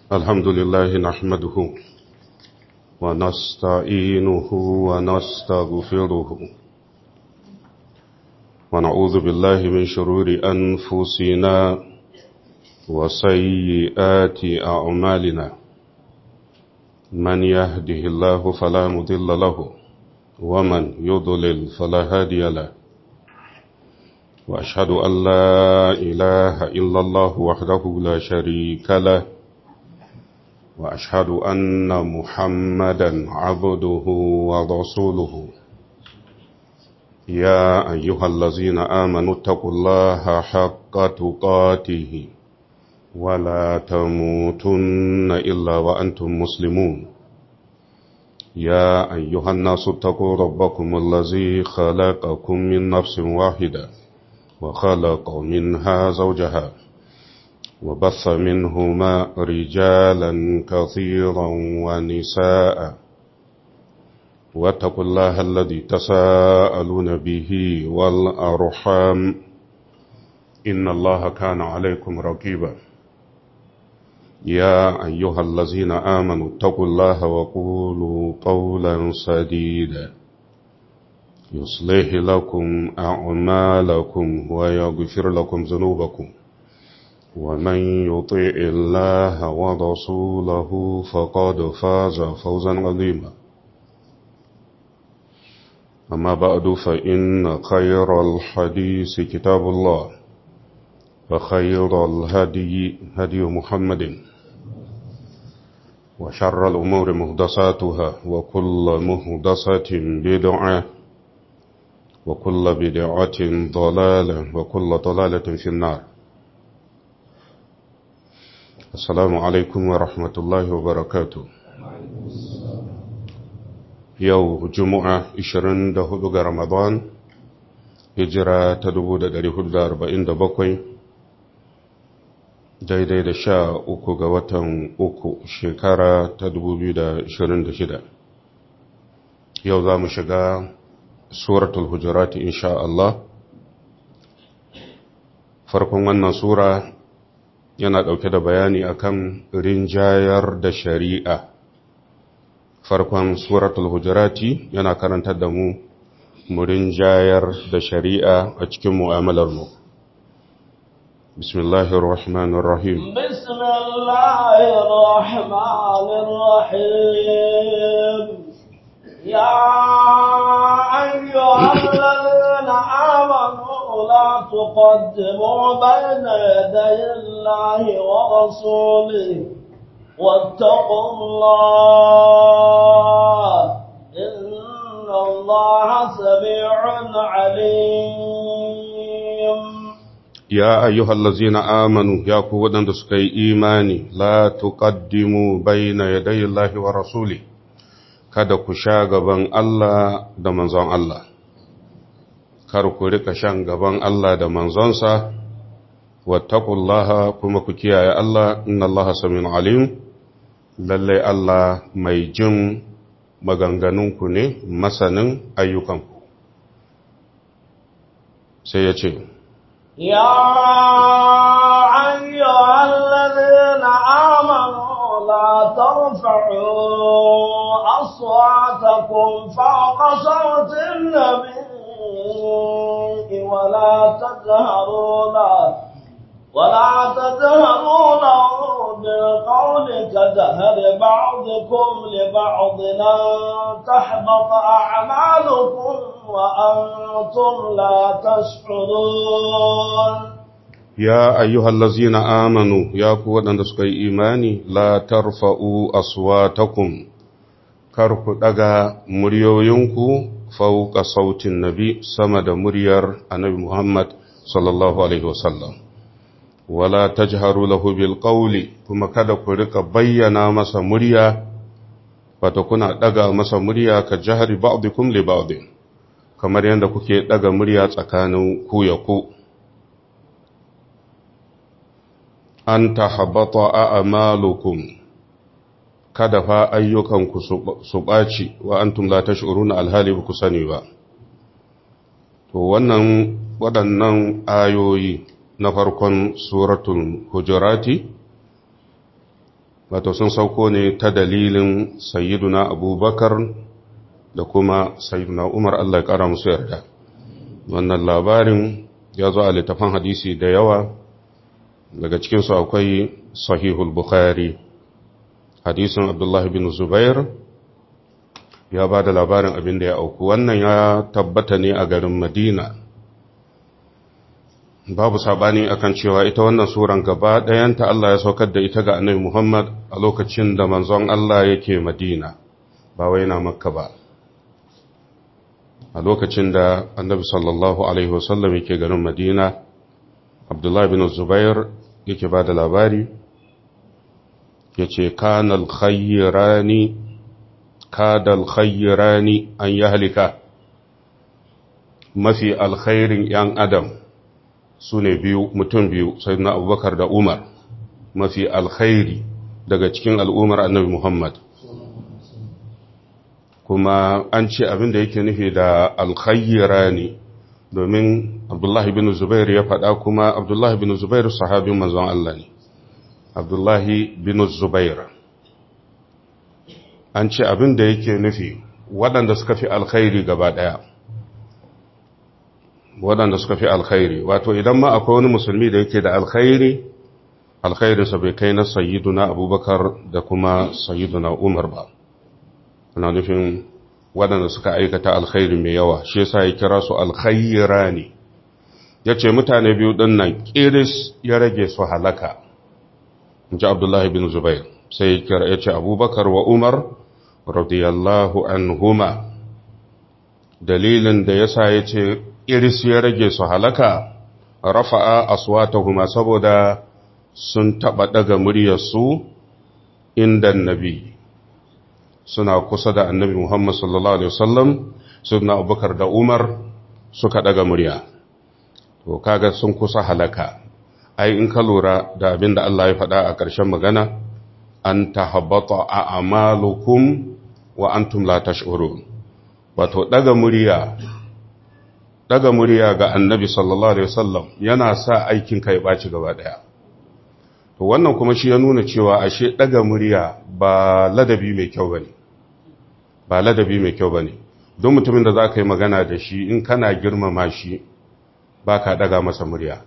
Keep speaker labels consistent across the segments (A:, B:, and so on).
A: الحمد لله نحمده ونستعينه ونستغفره ونعوذ بالله من شرور أنفسنا وسيئات أعمالنا من يهده الله فلا مضل له ومن يضلل فلا هادي له وأشهد أن لا إله إلا الله وحده لا شريك له وأشهد أن محمدا عبده ورسوله يا أيها الذين آمنوا اتقوا الله حق تقاته ولا تموتن إلا وأنتم مسلمون يا أيها الناس اتقوا ربكم الذي خلقكم من نفس واحدة وخلق منها زوجها وبث منهما رجالا كثيرا ونساء واتقوا الله الذي تساءلون به والأرحام إن الله كان عليكم رقيبا يا أيها الذين آمنوا اتقوا الله وقولوا قولا سديدا يصلح لكم أعمالكم ويغفر لكم ذنوبكم ومن يطيع الله ورسوله فقد فاز فوزا عظيما أما بعد فإن خير الحديث كتاب الله وخير الهدي هدي محمد وشر الأمور مهدساتها وكل مهدسة بدعة وكل بدعة ضلالة وكل ضلالة في النار السلام عليكم ورحمة الله وبركاته yau juma'a 24 ga ramadan hijira ta 1447 daidai da sha uku ga watan uku shekara ta 2026 yau za mu shiga suratul hujurati insha Allah farkon wannan sura yana ɗauke da bayani akan rinjayar da shari'a farkon suratul hujurati yana karantar da mu murin jayar da shari'a a cikin mu'amalar mu bismillahir rahmanir rahim
B: bismillahir rahmanir rahim ya ayyuhallazina amanu la tuqaddimu bayna yaday Allahi wa rasulihi واتقوا الله إن الله سميع عليم
A: يا أيها الذين آمنوا يا قوة سكي إيماني لا تقدموا بين يدي الله ورسوله kada ku sha gaban Allah da manzon Allah kar ku rika shan gaban Allah da manzonsa wattaqullaha kuma ku kiyaye Allah inna Allah samiyun alim lallai Allah mai jin maganganunku ne masanin ayyukanku sai ya ce
B: ya ayyuhal ladina amanu la tarfa'u aswatakum fawqa sawti an-nabi wa la tajharu ولا تجهروا له بالقول كجهر بعضكم لبعض أن تحبط أعمالكم وأنتم لا تشعرون
A: يا أيها الذين آمنوا يا قوة نسكي إيماني لا ترفعوا أصواتكم كركو دغا مريوينكو فوق صوت النبي سمد مريار النبي محمد صلى الله عليه وسلم wala tajharu lahu bil qawli kuma kada ku rika bayyana masa murya wato kuna daga masa murya ka jahari ba'dikum li ba'd kamar yanda kuke daga murya tsakanin ku ya ku an tahabbata a'malukum kada fa ayyukanku su ɓaci wa antum la tash'uruna alhali ba ku sani ba to wannan waɗannan ayoyi na farkon suratul hujurati wato sun sauko ne ta dalilin sayyiduna abubakar da kuma sayyiduna umar Allah ya kara musu yarda wannan labarin ya zo a littafan hadisi da yawa daga cikinsu akwai sahihul bukhari hadisin abdullahi bin zubair ya ba da labarin abin da ya auku wannan ya tabbata ne a garin madina babu sabani akan cewa ita wannan suran gaba ɗayanta Allah ya saukar da ita ga annabi Muhammad a lokacin da manzon Allah yake madina ba wai na makka ba a lokacin da annabi sallallahu alaihi wasallam yake garin madina abdullahi bin zubair yake ba da labari ya ce kanal khayyirani kadal khayyirani an yi halika mafi alkhairin ‘yan adam su ne biyu mutum biyu sai na abubakar da umar mafi alkhairi daga cikin al'umar annabi muhammad kuma an ce abin da yake nufi da alkhayyirani domin abdullahi bin zubair ya faɗa kuma abdullahi bin zubair sahabin manzon Allah ne abdullahi bin zubair an ce abin da yake nufi waɗanda suka fi alkhairi gaba ɗaya waɗanda suka fi alkhairi wato idan ma akwai wani musulmi da yake da alkhairi alkhairinsa bai kai na sayyiduna abubakar da kuma sayyiduna umar ba ana nufin waɗanda suka aikata alkhairi mai yawa shi yasa ya kira su alkhaira ne ya ce mutane biyu ɗin nan ƙiris ya rage su halaka in ji abdullahi bin zubair sai ya ce abubakar wa umar radiyallahu anhuma dalilin da yasa ya ce ƙiris ya rage su halaka rafa'a aswatahuma saboda sun taɓa ɗaga muryarsu inda nabi suna kusa da annabi Muhammad sallallahu Alaihi wasallam suna abubakar da umar suka ɗaga murya to kaga sun kusa halaka ai in ka lura da abin da Allah ya faɗa a ƙarshen magana an ta habbata a amalukum wa antum la tash'urun wato ɗaga murya ɗaga murya ga annabi sallallahu Alaihi wasallam yana sa aikin ka ya ɓaci gaba ɗaya to wannan kuma shi ya nuna cewa ashe ɗaga murya ba ladabi mai kyau bane ba ladabi mai kyau bane don mutumin da za ka yi magana da shi in kana girmama shi ba ka ɗaga masa murya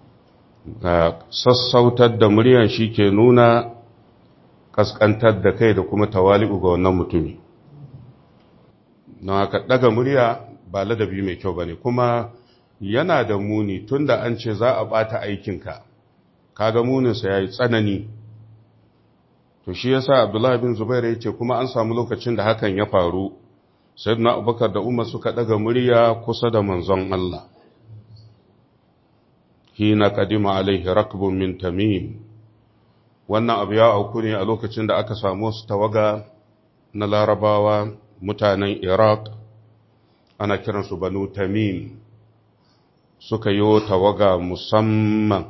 A: sassautar da muryan shi ke nuna ƙasƙantar da kai da kuma tawali'u ga wannan mutumi don haka ɗaga murya ba ladabi mai kyau bane kuma yana da muni tunda an ce za a ɓata aikinka kaga muninsa ya yi tsanani to shi ya sa abdullahi bin zubairu ya ce kuma an samu lokacin da hakan ya faru sai na abubakar da umar suka daga murya kusa da manzon Allah hina kadima alaihi rakbun min tamim wannan abu ya auku ne a lokacin da aka samu su tawaga na larabawa mutanen iraq ana kiransu banu tamim suka yi tawaga musamman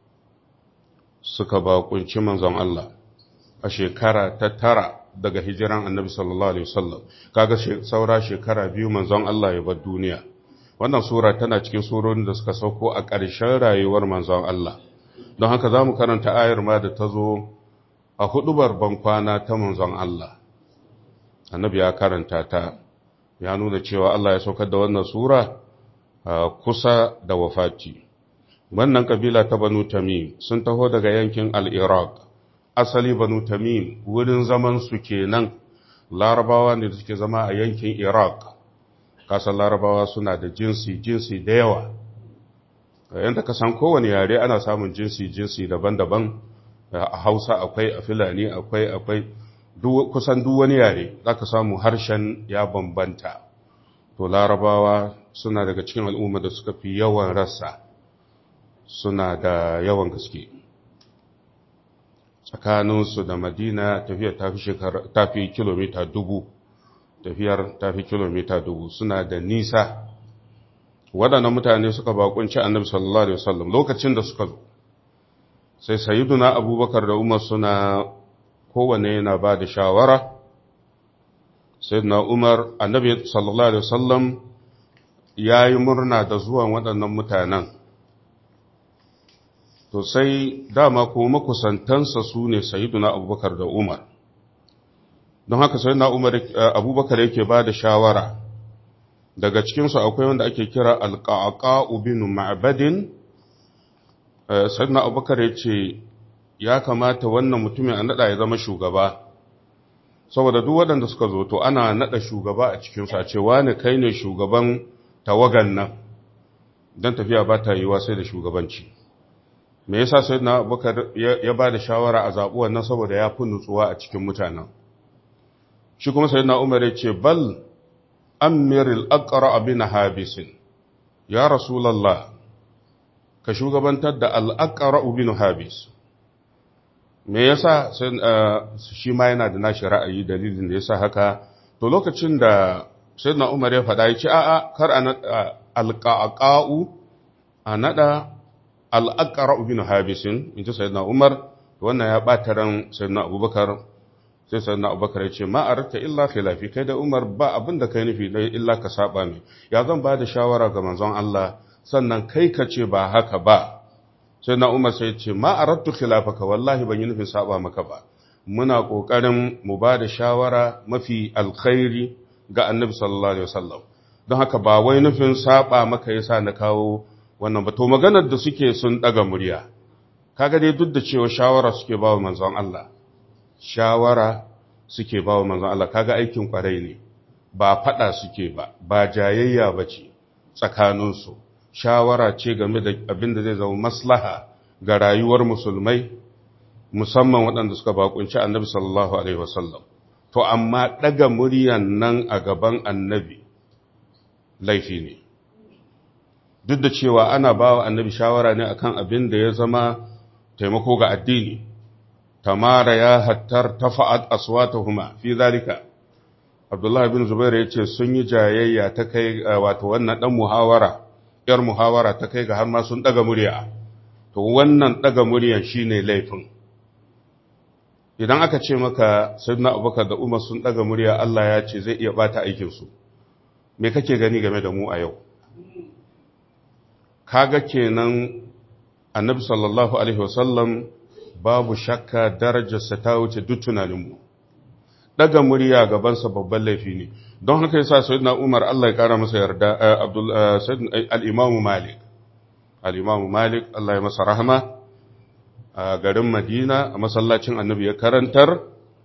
A: suka bakunci manzon Allah a shekara ta tara daga hijiran annabi sallallahu alaihi wasallam kaga saura shekara biyu manzon Allah ya bar duniya wannan sura tana cikin surorin da suka sauko a ƙarshen rayuwar manzon Allah don haka zamu karanta ayar ma da ta zo a hudubar bankwana ta manzon Allah annabi ya karanta ta ya nuna cewa Allah ya saukar da wannan sura kusa da wafati wannan kabila ta banu tamim sun taho daga yankin al-iraq asali banu tamim wurin zaman su kenan larabawa ne da suke zama a yankin iraq kasan larabawa suna da jinsi jinsi da yawa yadda ka san kowane yare ana samun jinsi jinsi daban-daban a hausa akwai a filani akwai akwai kusan duk wani yare za ka samu harshen ya bambanta to larabawa suna daga cikin al'umma da suka fi yawan rassa suna da yawan gaske tsakaninsu da madina tafiyar tafi kilomita dubu tafiyar tafi kilomita dubu suna da nisa waɗannan mutane suka bakunci annabi sallallahu alaihi wasallam lokacin da suka zo sai sayyiduna abubakar da umar suna kowane yana ba da shawara sayyiduna umar annabi sallallahu alaihi wasallam ya yi murna da zuwan waɗannan mutanen to sai dama ko makusantansa su ne sayiduna abubakar da umar don haka sayiduna umar abubakar yake ba da shawara daga cikinsu akwai wanda ake kira alƙaƙa'u bin ma'abadin sayiduna abubakar ya ce ya kamata wannan mutumin a naɗa ya zama shugaba saboda duk waɗanda suka zo to ana naɗa shugaba a cikinsu a ce wane kai ne shugaban tawagan nan don tafiya ba ta yiwa sai da shugabanci me yasa sai na abubakar ya ba da shawara a zaɓi wannan saboda ya fi nutsuwa a cikin mutanen shi kuma sai na umar ya ce bal amiril aqra abin habisin ya rasulallah ka shugabantar da al'aqra bin habis me yasa shi ma yana da nashi ra'ayi dalilin da yasa haka to lokacin da sayyidina Umar ya faɗa yace a'a kar a alqaqa'u a nada al-aqra bin habisin inji sayyidina Umar wannan ya bata ran sayyidina Abubakar sai sayyidina Abubakar ya ce ma arata illa khilafi kai da Umar ba abin da kai nufi dai illa ka saba mai ya zan ba da shawara ga manzon Allah sannan kai ka ce ba haka ba sai na umar sai ce ma arattu khilafaka wallahi ban yi nufin saba maka ba muna kokarin mu ba da shawara mafi alkhairi ga annabi sallallahu alaihi wasallam don haka ba wai nufin saba maka yasa na kawo wannan ba to maganar da suke sun daga murya kaga dai duk da cewa shawara suke ba wa manzon Allah shawara suke ba wa manzon Allah kaga aikin kwarai ne ba fada suke ba ba jayayya bace tsakaninsu shawara ce game da abin da zai zama maslaha ga rayuwar musulmai musamman waɗanda suka bakunci annabi sallallahu alaihi wasallam to amma ɗaga muryan nan a gaban annabi laifi ne duk da cewa ana ba wa annabi shawara ne akan abin da ya zama taimako ga addini tamara ya hattar tafa'at aswatuhuma fi zalika Abdullah bin Zubair ya ce sun yi jayayya ta kai wato wannan dan muhawara ‘yar muhawara ta kai ga har ma sun ɗaga murya, to wannan ɗaga muryan shi ne laifin. Idan aka ce maka Sayyidina Abubakar da Umar sun ɗaga murya Allah ya ce zai iya ɓata aikinsu, me kake gani game da mu a yau? Kaga kenan annabi sallallahu Alaihi wasallam babu shakka darajarsa ta wuce duk tunaninmu. Ɗaga murya gabansa babban laifi ne. don haka yasa sayyidina Umar Allah ya kara masa yarda Abdul al-Imam Malik al-Imam Malik Allah ya masa rahama a garin Madina a masallacin Annabi ya karantar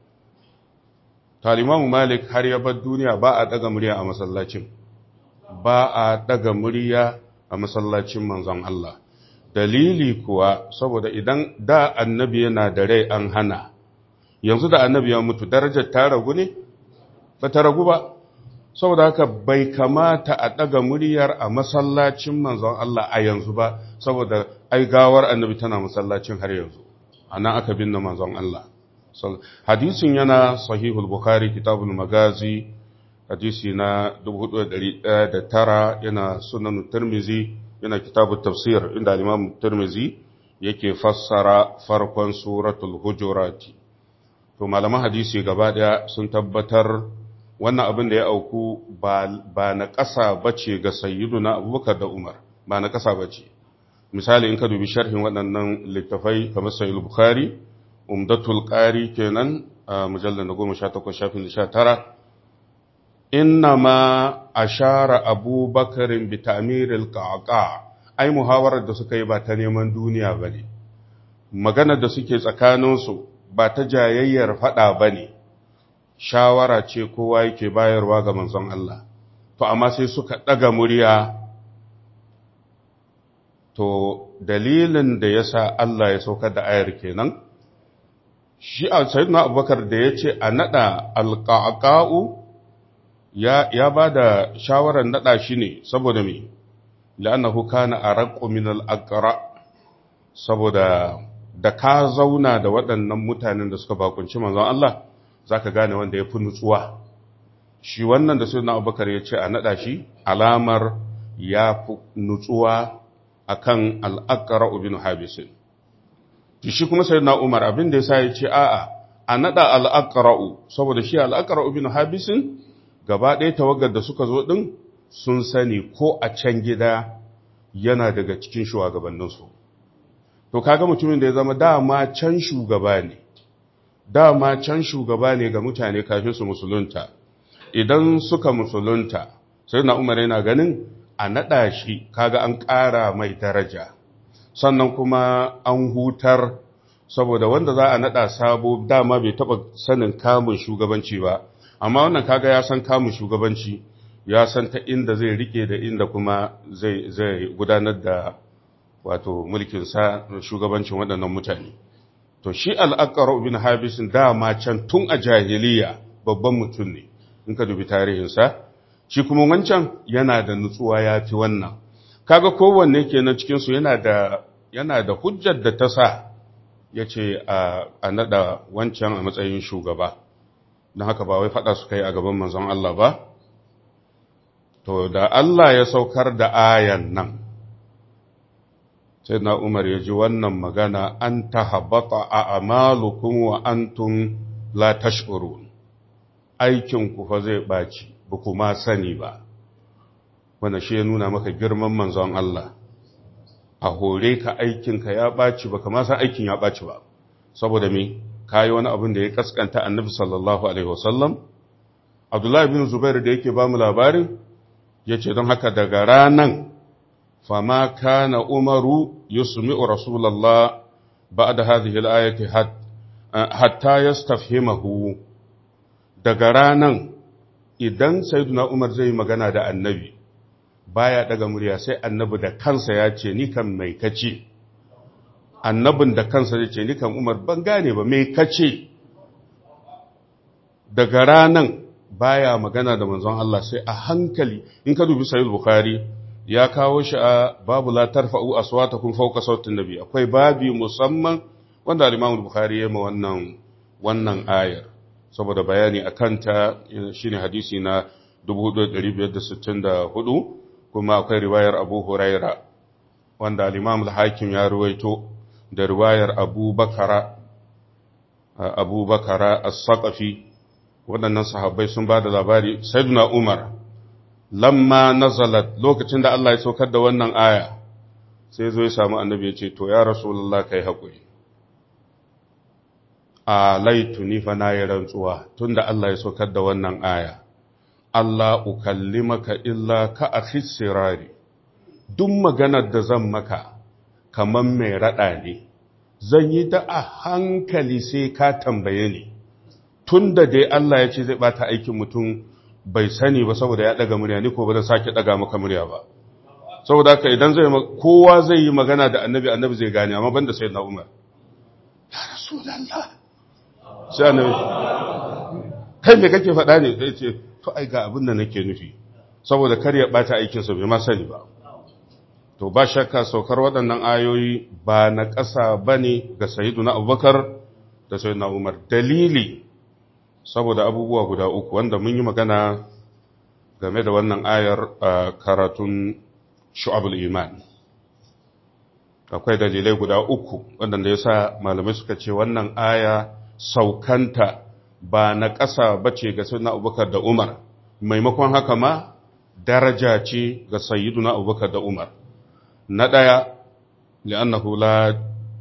A: ta al-Imam Malik har ya bar duniya ba a daga murya a masallacin ba a daga murya a masallacin manzon Allah dalili kuwa saboda idan da Annabi yana da rai an hana yanzu da Annabi ya mutu darajar ta ragu ne ba ta ragu ba saboda haka bai kamata a ɗaga muryar a masallacin manzon Allah a yanzu ba saboda ai gawar annabi tana masallacin har yanzu anan aka binne manzon Allah hadisin yana sahihul bukhari kitabul magazi hadisi na 4109 yana sunan tirmizi yana kitabut tafsir inda imam tirmizi yake fassara farkon suratul hujurati to malaman hadisi gaba daya sun tabbatar wannan abin da ya auku ba na ƙasa ba ce ga sayyiduna abubakar da umar ba na ƙasa ba ce misali in ka dubi sharhin waɗannan littafai kamar sayyid bukhari umdatul ƙari kenan a mujallar na goma sha takwas shafin sha tara inna ma a share abubakarin bitamiril ƙaƙa ai muhawarar da suka yi ba ta neman duniya ba ne maganar da suke tsakaninsu ba ta jayayyar faɗa ba ne shawara ce kowa yake bayarwa ga manzon Allah to amma sai suka ɗaga murya to dalilin da ya sa Allah ya saukar da ayar kenan shi a sayyidina abubakar da ya ce a naɗa alƙaƙa'u ya ba da shawarar naɗa shi ne saboda me la'annahu kana araqqu min al-aqra saboda da ka zauna da waɗannan mutanen da suka bakunci manzon Allah za ka gane wanda ya fi nutsuwa shi wannan da suna abubakar ya ce a naɗa shi alamar ya fi nutsuwa a kan al'akara ubin habisin shi kuma sai na umar abin da ya sa ya ce a'a a naɗa al'akara'u saboda shi al'akara ubin habisin gaba ɗaya tawagar da suka zo ɗin sun sani ko a can gida yana daga cikin shugabanninsu to kaga mutumin da ya zama dama can shugaba ne dama can shugaba ne ga mutane kafin su musulunta idan suka musulunta sai na umar yana ganin a naɗa shi kaga an ƙara mai daraja sannan kuma an hutar saboda wanda za a naɗa sabo dama bai taɓa sanin kamun shugabanci ba amma wannan kaga ya san kamun shugabanci ya san ta inda zai rike da inda kuma zai zai gudanar da wato mulkinsa shugabancin waɗannan mutane to shi al'aƙar bin habisin dama can tun a jahiliya babban mutum ne in ka dubi tarihinsa shi kuma wancan yana da nutsuwa ya fi wannan kaga kowanne kenan cikinsu yana da yana da hujjar da ta sa ya ce a naɗa wancan a matsayin shugaba don haka ba wai faɗa su kai a gaban manzon Allah ba to da Allah ya saukar da ayan nan sai na umar ya ji wannan magana an ta habata a amalukun wa antum la tash'urun aikinku fa zai ɓaci ba kuma sani ba wanda shi ya nuna maka girman manzon Allah a hore ka aikinka ya ɓaci ba kama san aikin ya ɓaci ba saboda me kayi wani abin da ya kaskanta annabi sallallahu alaihi wasallam abdullahi bin zubair da yake ba mu labarin ya ce don haka daga ranan fama kana umaru yusmi'u rasulallah ba'da hadhihi al-ayati hatta yastafhimahu daga ranan idan sayyiduna umar zai magana da annabi baya daga murya sai annabi da kansa ya ce ni kan mai kace annabin da kansa ya ce ni kan umar ban gane ba mai kace daga ranan baya magana da manzon Allah sai a hankali in ka dubi sahih bukhari ya kawo shi a babu la tarfa'u aswatakum fawqa sautin nabi akwai babi musamman wanda al-imam bukhari ya ma wannan wannan ayar saboda bayani akan ta shine hadisi na 4564 kuma akwai riwayar Abu Huraira wanda al-imam al-hakim ya ruwaito da riwayar Abu Bakara Abu Bakara as-Saqafi waɗannan sahabbai sun ba da labari sayyiduna Umar lamma nazalat lokacin da Allah ya saukar da wannan aya sai zo ya samu annabi ya ce to ya rasulullah kai hakuri a laituni fa na yi rantsuwa tunda Allah ya saukar da wannan aya Allah ukallimaka illa ka akhis sirari duk maganar da zan maka kaman mai rada ne zan yi ta a hankali sai ka tambaye ni tunda dai Allah ya ce zai bata aikin mutum bai sani ba saboda ya daga murya ni ko ba zan sake daga maka murya ba saboda haka idan zai kowa zai yi magana da annabi annabi zai gane amma banda sayyidina Umar ya rasulullah sai annabi kai me kake faɗa ne sai ce to ai ga abin da nake nufi saboda kar ya bata aikin sa bai ma sani ba to ba shakka saukar waɗannan ayoyi ba na ƙasa bane ga sayyiduna Abubakar da sayyidina Umar dalili saboda abubuwa guda uku wanda mun yi magana game da wannan ayar a karatun shu'abul iman akwai dalilai guda uku wanda ya sa malamai suka ce wannan aya saukanta ba na ƙasa bace ga sayyidina abubakar da umar maimakon haka ma daraja ce ga sayyiduna abubakar da umar na ɗaya li'annahu la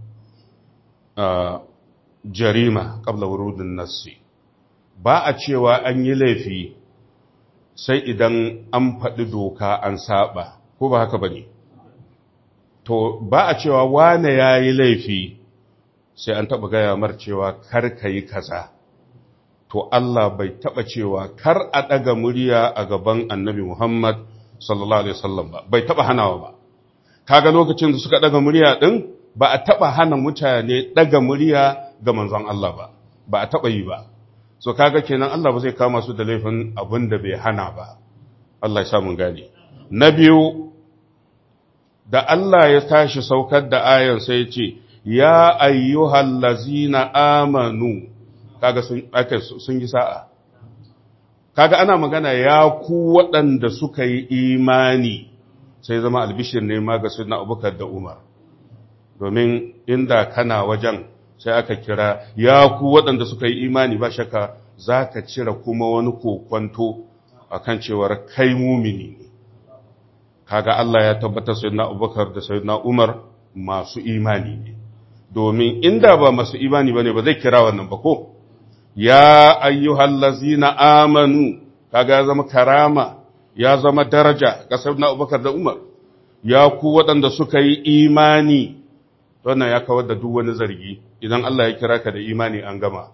A: jarima qabla wurudin nassi ba a cewa an yi laifi sai idan an faɗi doka an saba ko ba haka ba ne to ba a cewa wane ya yi laifi sai an taɓa gaya mar cewa kar ka yi kaza to Allah bai taɓa cewa kar a ɗaga murya a gaban annabi Muhammad sallallahu Alaihi wasallam ba bai taɓa hanawa ba kaga lokacin da suka ɗaga murya ɗin ba a taɓa hana mutane ɗaga murya ga manzon Allah ba ba a taɓa yi ba so kaga kenan Allah ba zai kama su da laifin abin da bai hana ba Allah ya sa mun gane na biyu da Allah ya tashi saukar da ayan sai ya ce ya ayyuhal lazina amanu kaga sun aka sun yi sa'a kaga ana magana ya ku waɗanda suka yi imani sai zama albishir ne ma ga sunna Abubakar da Umar domin inda kana wajen sai aka kira ya ku waɗanda suka yi imani ba shakka za ka cire kuma wani kokwanto a kan cewar kai mumini ne kaga Allah ya tabbatar sai na abubakar da sai na umar masu imani ne domin inda ba masu imani bane ba zai kira wannan ba ko ya ayyuhallazina amanu kaga ya zama karama ya zama daraja ga sayyidina Abubakar da Umar ya ku waɗanda suka yi imani wannan ya kawar da duk wani zargi idan Allah ya kira ka da imani an gama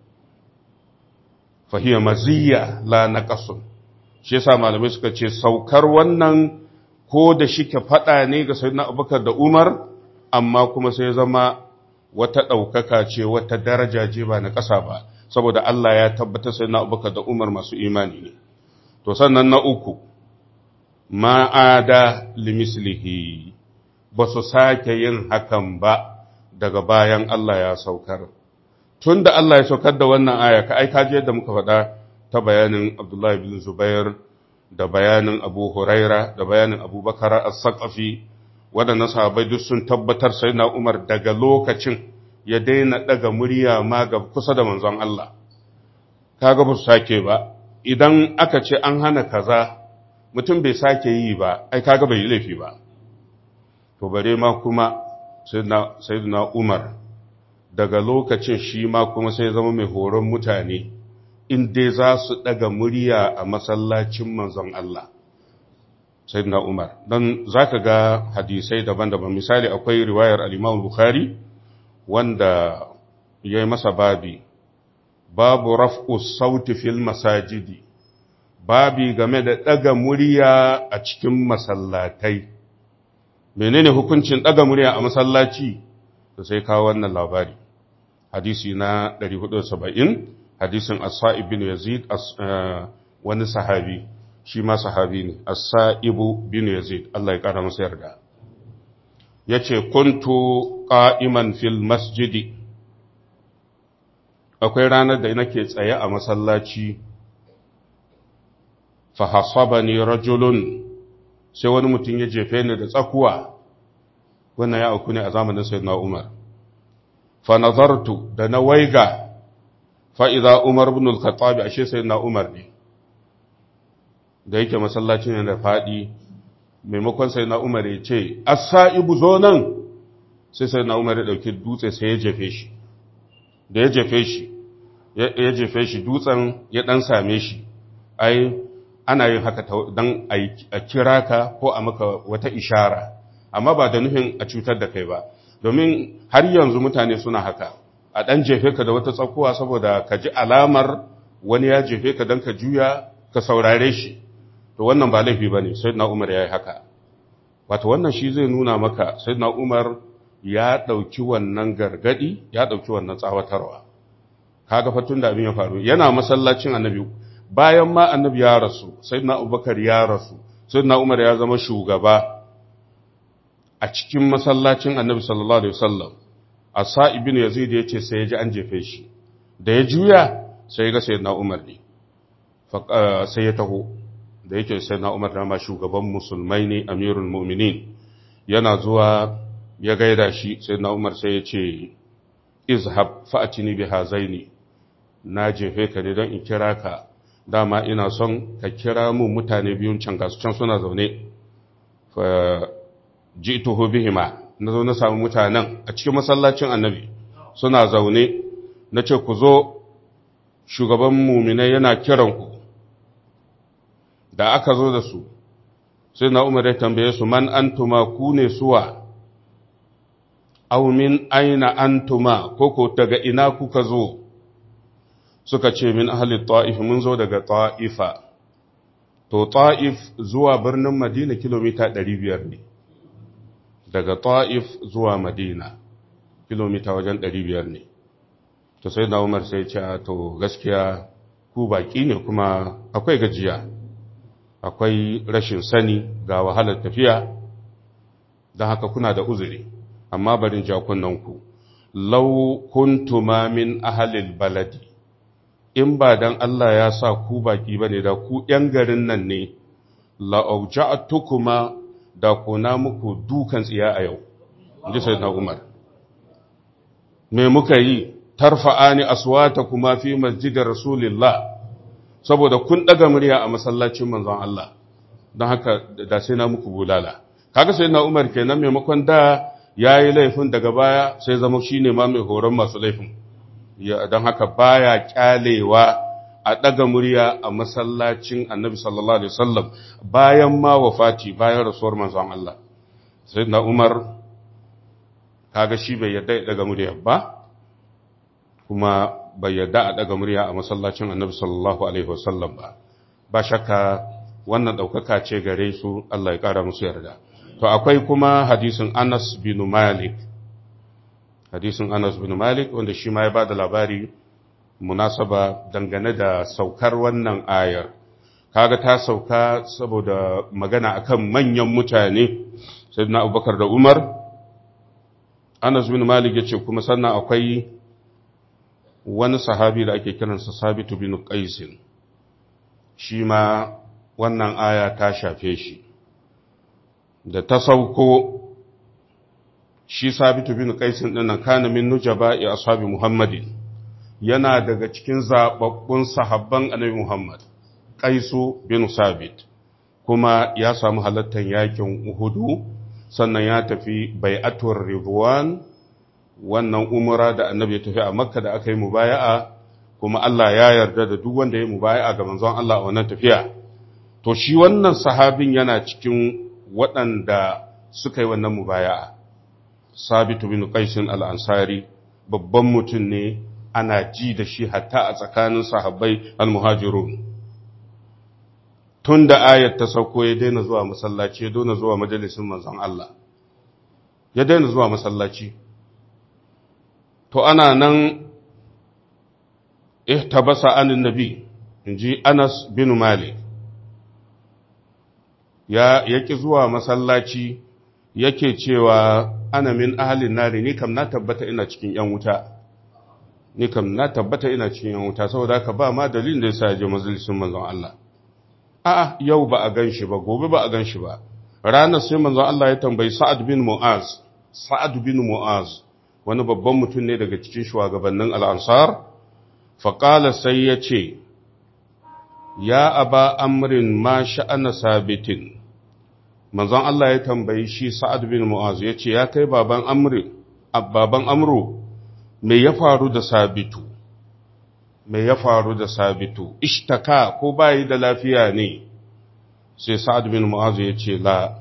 A: fahiya maziyya la naqasun shi yasa malamai suka ce saukar wannan ko da shike fada ne ga sayyidina Abubakar da Umar amma kuma sai zama wata ɗaukaka ce wata daraja ce ba na ƙasa ba saboda Allah ya tabbatar sayyidina Abubakar da Umar masu imani ne to sannan na uku ma'ada limislihi ba su sake yin hakan ba daga bayan Allah ya saukar tun da Allah ya saukar da wannan aya ka aika je yadda muka faɗa ta bayanin Abdullahi bin Zubair da bayanin Abu Huraira da bayanin Abu Bakar as-Saqafi waɗannan sahabbai duk sun tabbatar sai na Umar daga lokacin ya daina daga murya ma ga kusa da manzon Allah kaga ba su sake ba idan aka ce an hana kaza mutum bai sake yi ba ai kaga bai yi laifi ba to bare ma kuma sayyidina Umar daga lokacin shi ma kuma sai zama mai horon mutane in dai za su daga murya a masallacin manzon Allah sayyidina Umar dan zaka ga hadisai daban-daban misali akwai riwayar al-Imam Bukhari wanda yayi masa babi babu raf'u sauti fil masajidi babi game da daga murya a cikin masallatai menene hukuncin daga murya a masallaci to sai kawo wannan labari hadisi na 470 hadisin as-sa'ib bin yazid wani sahabi shi ma sahabi ne as-sa'ibu bin yazid Allah ya kara masa yarda yace kuntu qa'iman fil masjidi akwai ranar da nake tsaye a masallaci fa hasabani rajulun sai wani mutum ya jefe ni da tsakuwa wannan ya auku ne a zamanin sayyidina Umar fa nazartu da na waiga fa idza Umar ibn al-Khattab ashe sayyidina Umar ne da yake masallacin yana fadi maimakon sayyidina Umar ya ce as-sa'ibu zo nan sai sayyidina Umar ya dauki dutse sai ya jefe shi da ya jefe shi ya jefe shi dutsen ya dan same shi ai ana yin haka don a kira ka ko a maka wata ishara amma ba da nufin a cutar da kai ba domin har yanzu mutane suna haka a ɗan jefe ka da wata tsakuwa saboda ka ji alamar wani ya jefe ka don ka juya ka saurare shi to wannan ba laifi ba ne sai na umar ya yi haka wato wannan shi zai nuna maka sai na umar ya ɗauki wannan gargadi ya ɗauki wannan tsawatarwa kaga fatun da abin ya faru yana masallacin annabi bayan ma annabi ya rasu sai na abubakar ya rasu sai na umar ya zama shugaba a cikin masallacin annabi sallallahu alaihi wasallam a sa'ibin yazid ya ce sai ya ji an jefe shi da ya juya sai ya ga sai na umar ne sai ya taho da yake sai na umar dama shugaban musulmai ne amirul mu'minin yana zuwa ya gaida shi sai na umar sai ya ce izhab fa'atini bi hazaini na jefe ka ne don in kira ka dama ina son ka kira mu mutane biyun can gasu can suna zaune fa ji'tuhu bihima na zo na samu mutanen a cikin masallacin annabi suna zaune na ce ku zo shugaban muminai yana kiran ku da aka zo da su sai na umar ya tambaye su man antuma ku ne suwa aw min aina antuma koko daga ina kuka zo suka ce min ahli ta'if mun zo daga ta'ifa to ta'if zuwa birnin madina kilomita 500 ne daga ta'if zuwa madina kilomita wajen 500 ne to sai na umar sai ce to gaskiya ku baki ne kuma akwai gajiya akwai rashin sani ga wahalar tafiya don haka kuna da uzuri amma barin jakunanku lau kuntuma min ahalil baladi in ba dan Allah ya sa ku baki bane da ku ‘yan garin nan ne, la'auja'atukuma da kuna muku dukan tsiya a yau, ji sai na Umar. Me muka yi, tarfa'ani aswata kuma fi masjidar Rasulillah, saboda kun ɗaga murya a masallacin manzon Allah, don haka da sai na muku bulala. Kaga sai na Umar kenan maimakon da ya yi laifin daga baya sai zama shi ne ma mai horon masu laifin don haka baya kyalewa a ɗaga murya a masallacin annabi sallallahu alaihi wasallam bayan ma wafati bayan rasuwar manzon Allah sai na umar kaga shi bai yadda ya ɗaga murya ba kuma bai yadda a ɗaga murya a masallacin annabi sallallahu alaihi wasallam ba ba shakka wannan ɗaukaka ce gare su Allah ya ƙara musu yarda to akwai kuma hadisin Anas bin Malik hadisin Anas bin Malik wanda shi ma ya bada labari munasaba dangane da saukar wannan ayar kaga ta sauka saboda magana akan manyan mutane sayyidina Abubakar da Umar Anas bin Malik yace kuma sannan akwai wani sahabi da ake kiransa Sabitu bin Qais shi ma wannan aya ta shafe shi da ta sauko shi sabitu bin qaisin dinnan kana min nujaba'i ashabi muhammadin yana daga cikin zababbun sahabban annabi muhammad qaisu bin sabit kuma ya samu halattar yakin uhudu sannan ya tafi bai'atul ridwan wannan umra da annabi ya tafi a makka da aka yi mubaya'a kuma Allah ya yarda da duk wanda ya mubaya'a ga manzon Allah a wannan tafiya to shi wannan sahabin yana cikin waɗanda suka yi wannan mubaya'a sabitu bin qaisin al-ansari babban mutum ne ana ji da shi hatta a tsakanin sahabbai al-muhajirun tun da ayat ta sauko ya daina zuwa masallaci ya daina zuwa majalisin manzon Allah ya daina zuwa masallaci to ana nan ihtabasa anin nabi inji Anas bin Malik ya yaki zuwa masallaci yake cewa ana min ahalin nari ni kam na tabbata ina cikin yan wuta ni kam na tabbata ina cikin yan wuta saboda haka ba ma dalilin da yasa ya je majalisin manzon Allah a'a yau ba a ganshi ba gobe ba a ganshi ba ranar sai manzon Allah ya tambayi Sa'ad bin Mu'az Sa'ad bin Mu'az wani babban mutum ne daga cikin shugabannin al-Ansar faqala sai ya ce ya aba amrin ma sha'ana sabitin manzon Allah ya tambayi shi Sa'ad bin Mu'az ya ce, Ya kai baban Amri, baban Amru, me ya faru da sabitu, me ya faru da sabitu, ishtaka ko bayi da lafiya ne, sai Sa'ad bin Mu'az ya ce, La,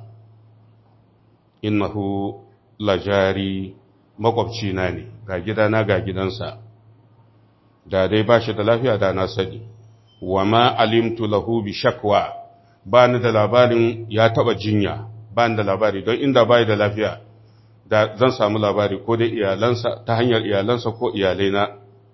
A: innahu lajari makwabcina ne, ga gidana ga gidansa, da dai ba shi da lafiya da na sani, wa ma alimtu lahu bi shakwa. ba ni da labarin ya taba jinya ba ni da labari don inda bai da lafiya da zan samu labari ko dai iyalansa ta hanyar iyalansa ko iyalaina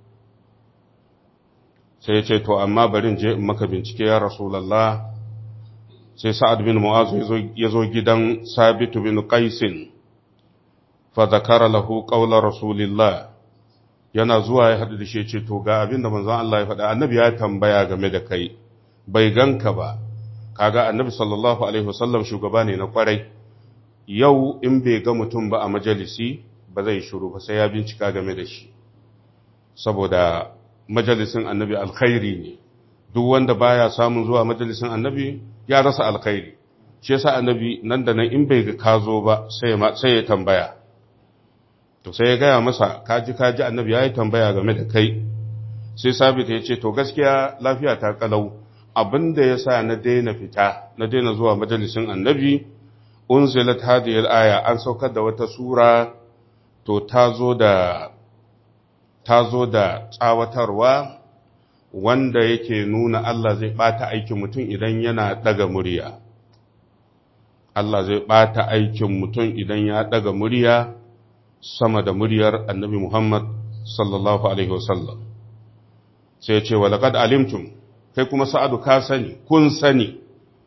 A: sai ya ce to amma barin je in maka bincike ya rasulallah sai sa'ad bin mu'az ya zo gidan sabitu bin qaisin fa zakara lahu qawla rasulillah yana zuwa ya hadu da shi ce to ga abin da manzon Allah ya faɗa annabi ya tambaya game da kai bai ganka ba kaga annabi sallallahu alaihi wasallam shugaba ne na kwarai yau in bai ga mutum ba a majalisi ba zai shiru ba sai ya bincika game da shi saboda majalisin annabi alkhairi ne duk wanda baya samun zuwa majalisin annabi ya rasa alkhairi shi yasa annabi nan da nan in bai ga kazo ba sai sai ya tambaya to sai ya gaya masa kaji kaji annabi ya yi tambaya game da kai sai sabita ya ce to gaskiya lafiya ta kalau abin da ya sa na daina fita na daina zuwa majalisin annabi unzilat hadhihi al-aya an saukar da wata sura to ta zo da ta zo da tsawatarwa wanda yake nuna Allah zai bata aikin mutum idan yana daga murya Allah zai bata aikin mutum idan ya daga murya sama da muryar annabi Muhammad sallallahu alaihi wasallam sai ya ce wa laqad alimtum kai kuma sa'adu ka sani, kun sani,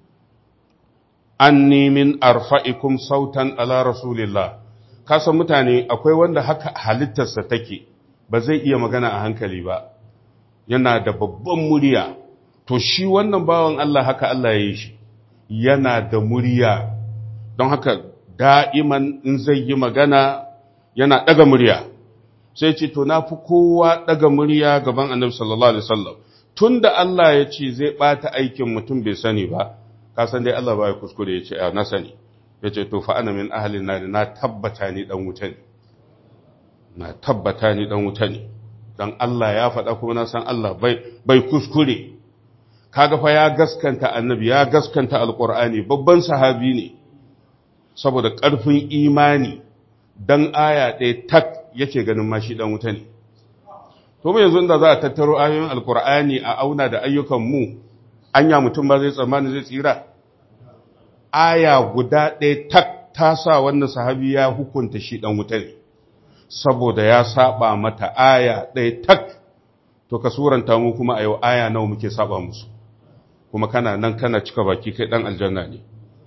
A: an min arfa'ikum sautan ala Rasulillah, ka san mutane akwai wanda haka halittarsa take, ba zai iya magana a hankali ba, yana da babban murya, to shi wannan bawan Allah haka Allah ya yi shi, yana da murya, don haka da'iman in zai yi magana yana ɗaga murya, sai ce, to na fi kowa ɗaga murya gaban annabi sallallahu Alaihi wasallam. tun da Allah ya ce zai ɓata aikin mutum bai sani ba, ka san dai Allah ba ya kuskure ya ce, a na sani, ya ce to fa'ana min ahalin nari na tabbata ni ɗan wuta ne na tabbata ni ɗan wuta ne don Allah ya faɗa kuma na san Allah bai kuskure kaga fa ya gaskanta annabi ya gaskanta alƙur'ani babban sahabi ne saboda ƙarfin imani dan aya ɗaya tak yake ganin ma shi ɗan wuta ne to mu yanzu da za a tattaro ayoyin alƙur'ani a auna da ayyukan mu anya mutum ba zai tsammani zai tsira aya guda ɗaya tak ta sa wannan sahabi ya hukunta shi ɗan wuta ne saboda ya saba mata aya ɗaya tak to ka suranta mu kuma a yau aya nawa muke saba musu kuma kana nan kana cika baki kai ɗan aljanna ne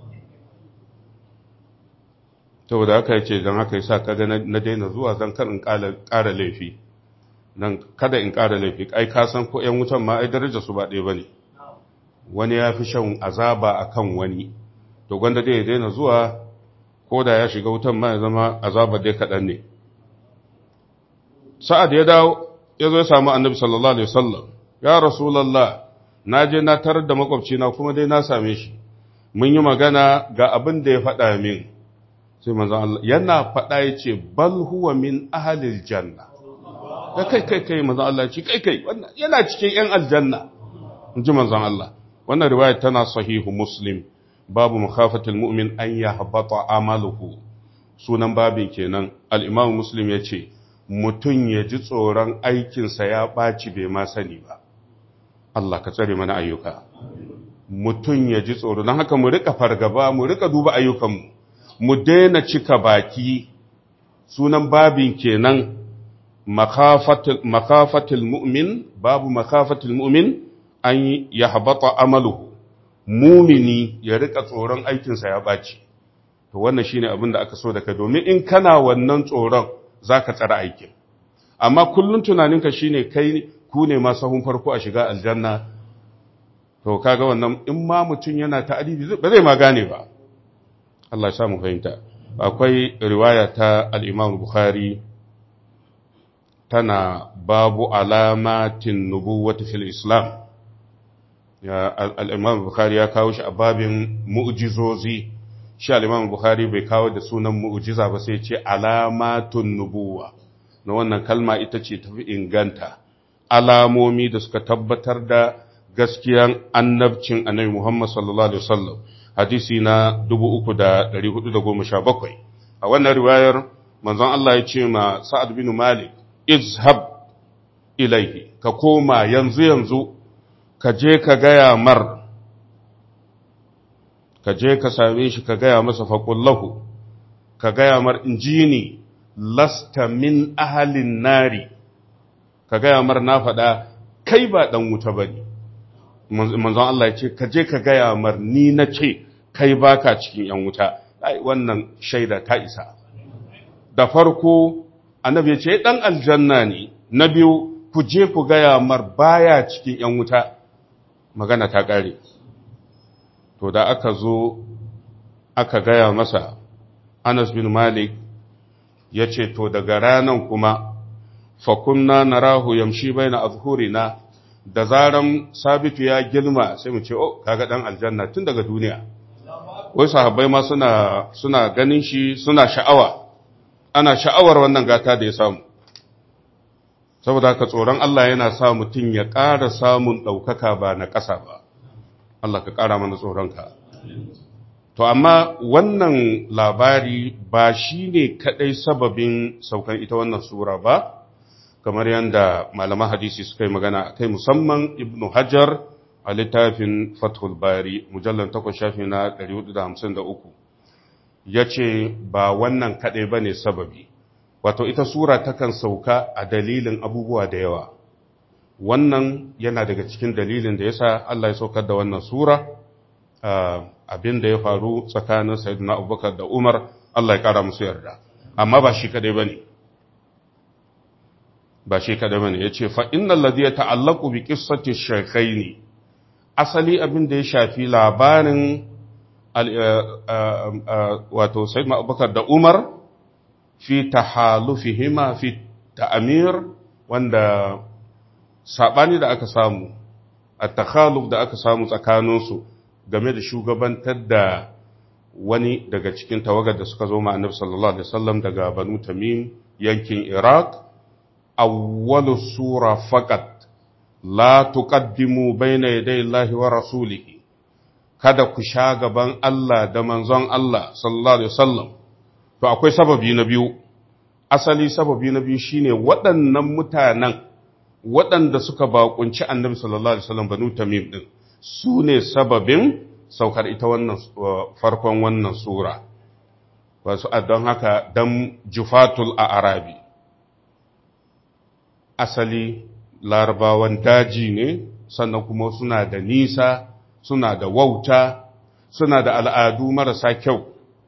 A: saboda haka yace don haka yasa kaga na daina zuwa zan kan in ƙara laifi nan kada in ƙara laifi ai ka san ko ƴan wutan ma ai daraja su ba ɗaya bane wani ya fi shan azaba akan wani to gwanda dai ya daina zuwa ko da ya shiga wutan ma ya zama azaba dai kaɗan ne sa'ad ya dawo ya zo ya samu annabi sallallahu alaihi wasallam ya rasulullah na je na tarar da makwabcina kuma dai na same shi mun yi magana ga abin da ya faɗa min sai manzon Allah yana faɗa ya ce bal huwa min ahalil janna da kai kai kai manzon Allah ce kai kai yana cikin yan aljanna in ji manzon Allah wannan riwaya tana sahihu muslim babu mukhafatul mu'min an yahbata amaluhu sunan babin kenan al-imam muslim yace mutun ya ji tsoron aikinsa ya ɓaci bai ma sani ba Allah ka tsare mana ayyuka mutun ya ji tsoro don haka mu rika fargaba mu rika duba ayyukanmu mu daina cika baki sunan babin kenan makafatul mu'min babu makafatul mu'min an ya habata amaluhu mumini ya rika tsoron aikinsa ya ɓaci to wannan shine abin da aka so daga domin in kana wannan tsoron zaka tsara aikin amma kullun tunaninka shine kai ku ne ma sahun farko a shiga aljanna to kaga wannan in ma mutum yana ta'adibi ba zai ma gane ba Allah ya samu fahimta akwai riwaya ta al-Imam Bukhari tana babu alamatin nubuwati fil Islam ya al-Imam Bukhari ya kawo shi a babin mu'jizozi shi al-Imam Bukhari bai kawo da sunan mu'jiza ba sai ce alamatun nubuwa na wannan kalma ita ce tafi inganta alamomi da suka tabbatar da gaskiyan annabcin annabi Muhammad sallallahu alaihi wasallam hadisi na 3417 a wannan riwayar manzon Allah ya ce ma Sa'ad bin Malik izhab ilaihi ka koma yanzu yanzu ka je ka gaya mar ka je ka same shi ka gaya masa faƙullahu ka gaya mar injini lasta min ahalin nari ka gaya mar na faɗa kai ba ɗan wuta ba ne manzon Allah ya ce ka je ka gaya mar ni na ce kai baka cikin ‘yan wuta wannan shaida ta isa da farko annabi ya ce ɗan aljanna ne na biyu ku je ku gaya mar baya cikin ‘yan wuta magana ta ƙare to da aka zo aka gaya masa Anas bin Malik ya ce to daga ranan kuma fakunna narahu yamshi baina azhurina da zaran sabitu ya girma sai mu ce oh kaga dan aljanna tun daga duniya wai sahabbai ma suna suna ganin shi suna sha'awa ana sha'awar wannan gata da ya samu saboda haka tsoron Allah yana sa mutum ya ƙara samun ɗaukaka ba na ƙasa ba Allah ka ƙara mana tsoronka to amma wannan labari ba shi ne kaɗai sababin saukan ita wannan sura ba kamar yadda malaman hadisi suka yi magana kai musamman ibnu hajar a littafin fathul bari mujallar takwas shafi na 453 ya ce ba wannan kaɗai ba ne sababi wato ita sura takan sauka a dalilin abubuwa da yawa wannan yana daga cikin dalilin da yasa Allah ya saukar da wannan sura abin da ya faru tsakanin sayyidina abubakar da umar Allah ya kara musu yarda amma ba shi kaɗai ba ne ba shi kaɗai ba ne ya ce fa'innan ladi ya ta'allaku bi ƙissati shekaini asali abin da ya shafi labarin wato sayyidina abubakar da umar fi tahalufihima fi ta'amir wanda sabani da aka samu a takhaluf da aka samu tsakaninsu game da shugabantar da wani daga cikin tawagar da suka zo ma annabi sallallahu alaihi wasallam daga banu tamim yankin iraq awwalu sura faqat la tuqaddimu bayna yaday Allahi wa rasulihi kada ku sha gaban Allah da manzon Allah sallallahu alaihi wasallam to akwai sababi na biyu asali sababi na biyu shine waɗannan mutanen waɗanda suka bakunci annabi sallallahu alaihi wasallam banu tamim din su ne sababin saukar ita wannan farkon wannan sura wasu don haka dan jufatul a arabi asali larabawan daji ne sannan kuma suna da nisa suna da wauta suna da al'adu marasa kyau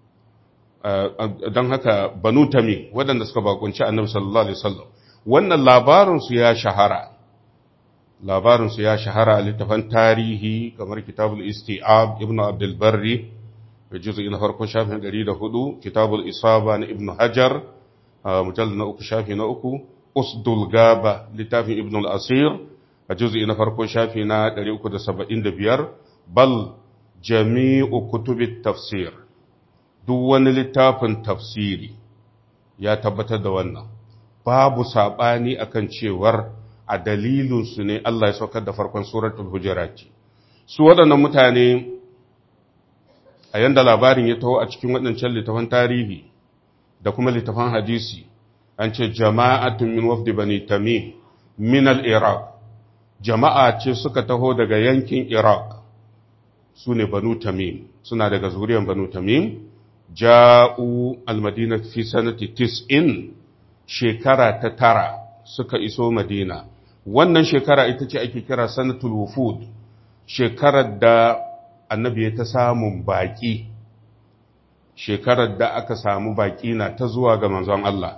A: don haka banu tami waɗanda suka bakunci annabi sallallahu alaihi wasallam wannan labarinsu ya shahara labarinsu ya shahara a littafan tarihi kamar kitabul isti'ab ibn abdul barri da juzu'i na farkon shafin 104 kitabul isaba na ibn hajar mujallal na uku shafi na uku usdul gaba littafin ibn al-asir a juzu'i na farkon shafi na 375 bal jami'u kutubit tafsir duk wani littafin tafsiri ya tabbatar da wannan babu saɓani akan cewar a dalilinsu ne Allah ya saukar da farkon suratul hujurati su waɗannan mutane a yanda labarin ya taho a cikin waɗancan littafan tarihi da kuma littafan hadisi an ce jama'atun min wafdi bani tamim min al-iraq jama'a ce suka taho daga yankin iraq su ne banu tamim suna daga zuriyar banu tamim ja'u al-madina fi sanati tis'in shekara ta tara suka iso madina wannan shekara ita ce ake kira sanatul wufud shekarar da annabi ya ta samun baƙi shekarar da aka samu baƙi na ta zuwa ga manzon Allah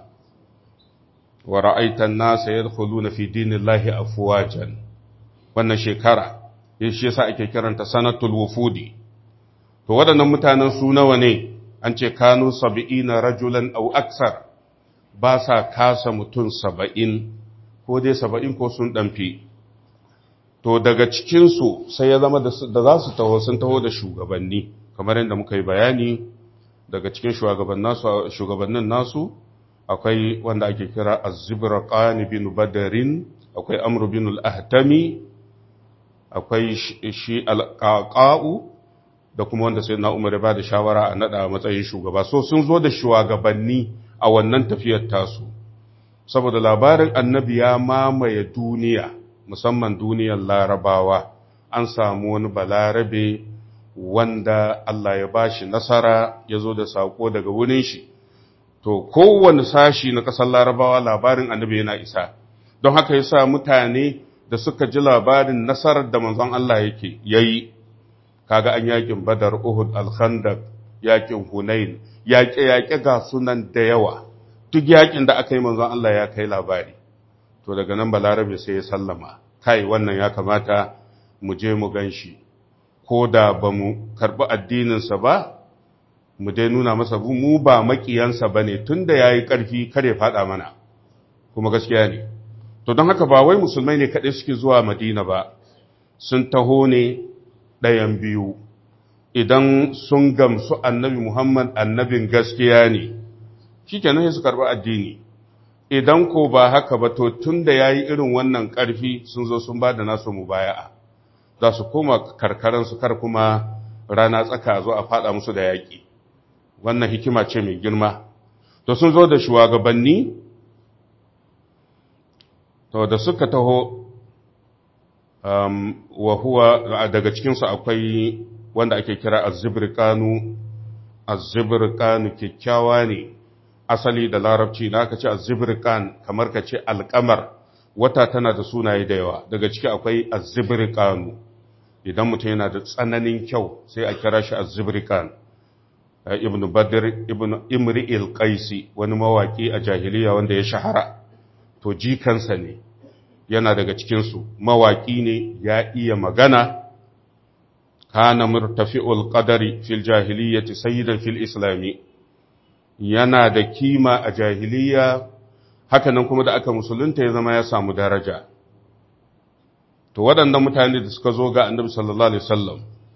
A: wa ra'aitan nasa yadkhuluna fi dinillahi afwajan wannan shekara shi yasa ake kiranta sanatul wufudi to waɗannan mutanen su nawa ne an ce kanu sab'ina rajulan aw aksar ba sa kasa mutum saba'in ko dai saba'in ko sun ɗanfi to daga cikinsu sai ya zama da za su taho sun taho da shugabanni kamar yadda muka yi bayani daga cikin shugabannin nasu akwai wanda ake kira azibra ƙani bin badarin akwai amru bin al'ahtami akwai shi alƙaƙa'u da kuma wanda sai na umar ba da shawara a naɗa matsayin shugaba so sun zo da shugabanni a wannan tafiyar tasu saboda labarin annabi ya mamaye duniya musamman duniyar larabawa an samu wani balarabe wanda Allah ya bashi nasara ya zo da saƙo daga wurin shi to kowane sashi na ƙasar larabawa labarin annabi yana isa don haka ya sa mutane da suka ji labarin nasarar da manzon Allah yake yayi kaga an yakin badar uhud al-khandaq yakin hunain yaƙe-yaƙe ga sunan da yawa duk yaƙin da aka yi manzon Allah ya kai labari to daga nan balarabe sai ya sallama kai wannan ya kamata mu je mu gan shi ko da ba mu karɓi addininsa ba mu dai nuna masa mu ba maƙiyansa ba ne tun da ya yi ƙarfi kare faɗa mana kuma gaskiya ne to don haka ba wai musulmai ne kaɗai suke zuwa madina ba sun taho ne ɗayan biyu idan sun gamsu annabi Muhammad annabin gaskiya ne, shi kenan su karɓi addini, idan ko ba haka ba to tun da ya yi irin wannan ƙarfi sun zo sun ba da nasu mubaya'a, za su koma karkaransu kar kuma rana tsaka zo a faɗa musu da yaƙi, wannan hikima ce mai girma. To sun zo da shugabanni, to da suka taho wa huwa daga cikinsu akwai wanda ake kira azzibirkanu azzibirkanu kyakkyawa ne asali da larabci na aka ce azzibirkan kamar ka ce alkamar wata tana da sunaye da yawa daga ciki akwai azzibirkanu idan mutum yana da tsananin kyau sai a kira shi azzibirkan ibn badr ibn imri'il qaisi wani mawaki a jahiliya wanda ya shahara to jikansa ne yana daga cikinsu mawaƙi ne ya iya magana kana murtafi'ul qadari fil jahiliyyati sayyidan fil islami yana da kima a jahiliya hakanan kuma da aka musulunta ya zama ya samu daraja to waɗannan mutane da suka zo ga annabi sallallahu alaihi wasallam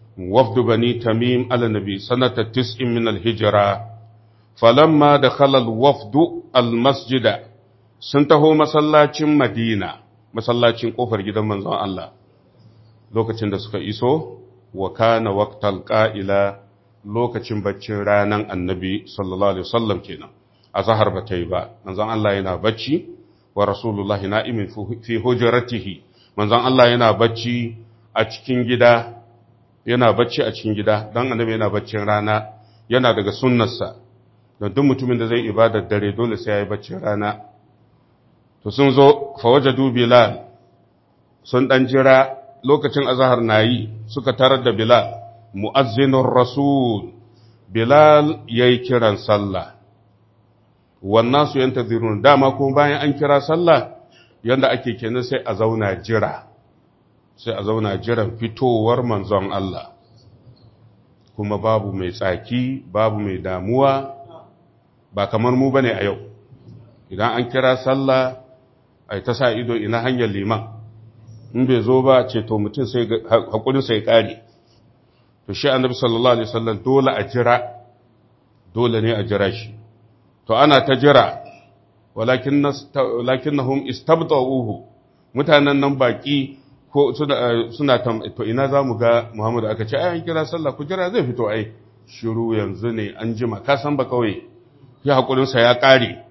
A: wafdu bani tamim ala nabi sanata tis'in min al-hijra falamma dakhala al-wafdu al-masjida sun taho masallacin Madina masallacin kofar gidan manzon Allah lokacin da suka iso wa kana waqtal qa'ila lokacin baccin ranan annabi sallallahu alaihi wasallam kenan azhar ba ta yi ba manzon Allah yana bacci wa rasulullahi na'imin fi hujratihi manzon Allah yana bacci a cikin gida yana bacci a cikin gida dan annabi yana baccin rana yana daga sunnarsa don duk mutumin da zai ibadar dare dole sai ya yi baccin rana to sun zo fa wajadu bilal sun dan jira lokacin azhar nayi suka tarar da bilal mu'azzinur rasul bilal yayi kiran sallah wannan su yantazirun dama kuma bayan an kira sallah yanda ake kenan sai a zauna jira sai a zauna jiran fitowar manzon Allah kuma babu mai tsaki babu mai damuwa ba kamar mu bane a yau idan an kira sallah ai ta sa ido ina hanyar liman in bai zo ba ce to mutum sai hakurin sai kare to shi annabi sallallahu alaihi wasallam dole a jira dole ne a jira shi to ana ta jira walakinnahum istabta'uhu mutanen nan baki ko suna suna to ina zamu ga Muhammadu aka ce ai an kira sallah ku jira zai fito ai shiru yanzu ne an jima ka san ba kawai ya hakurin sa ya kare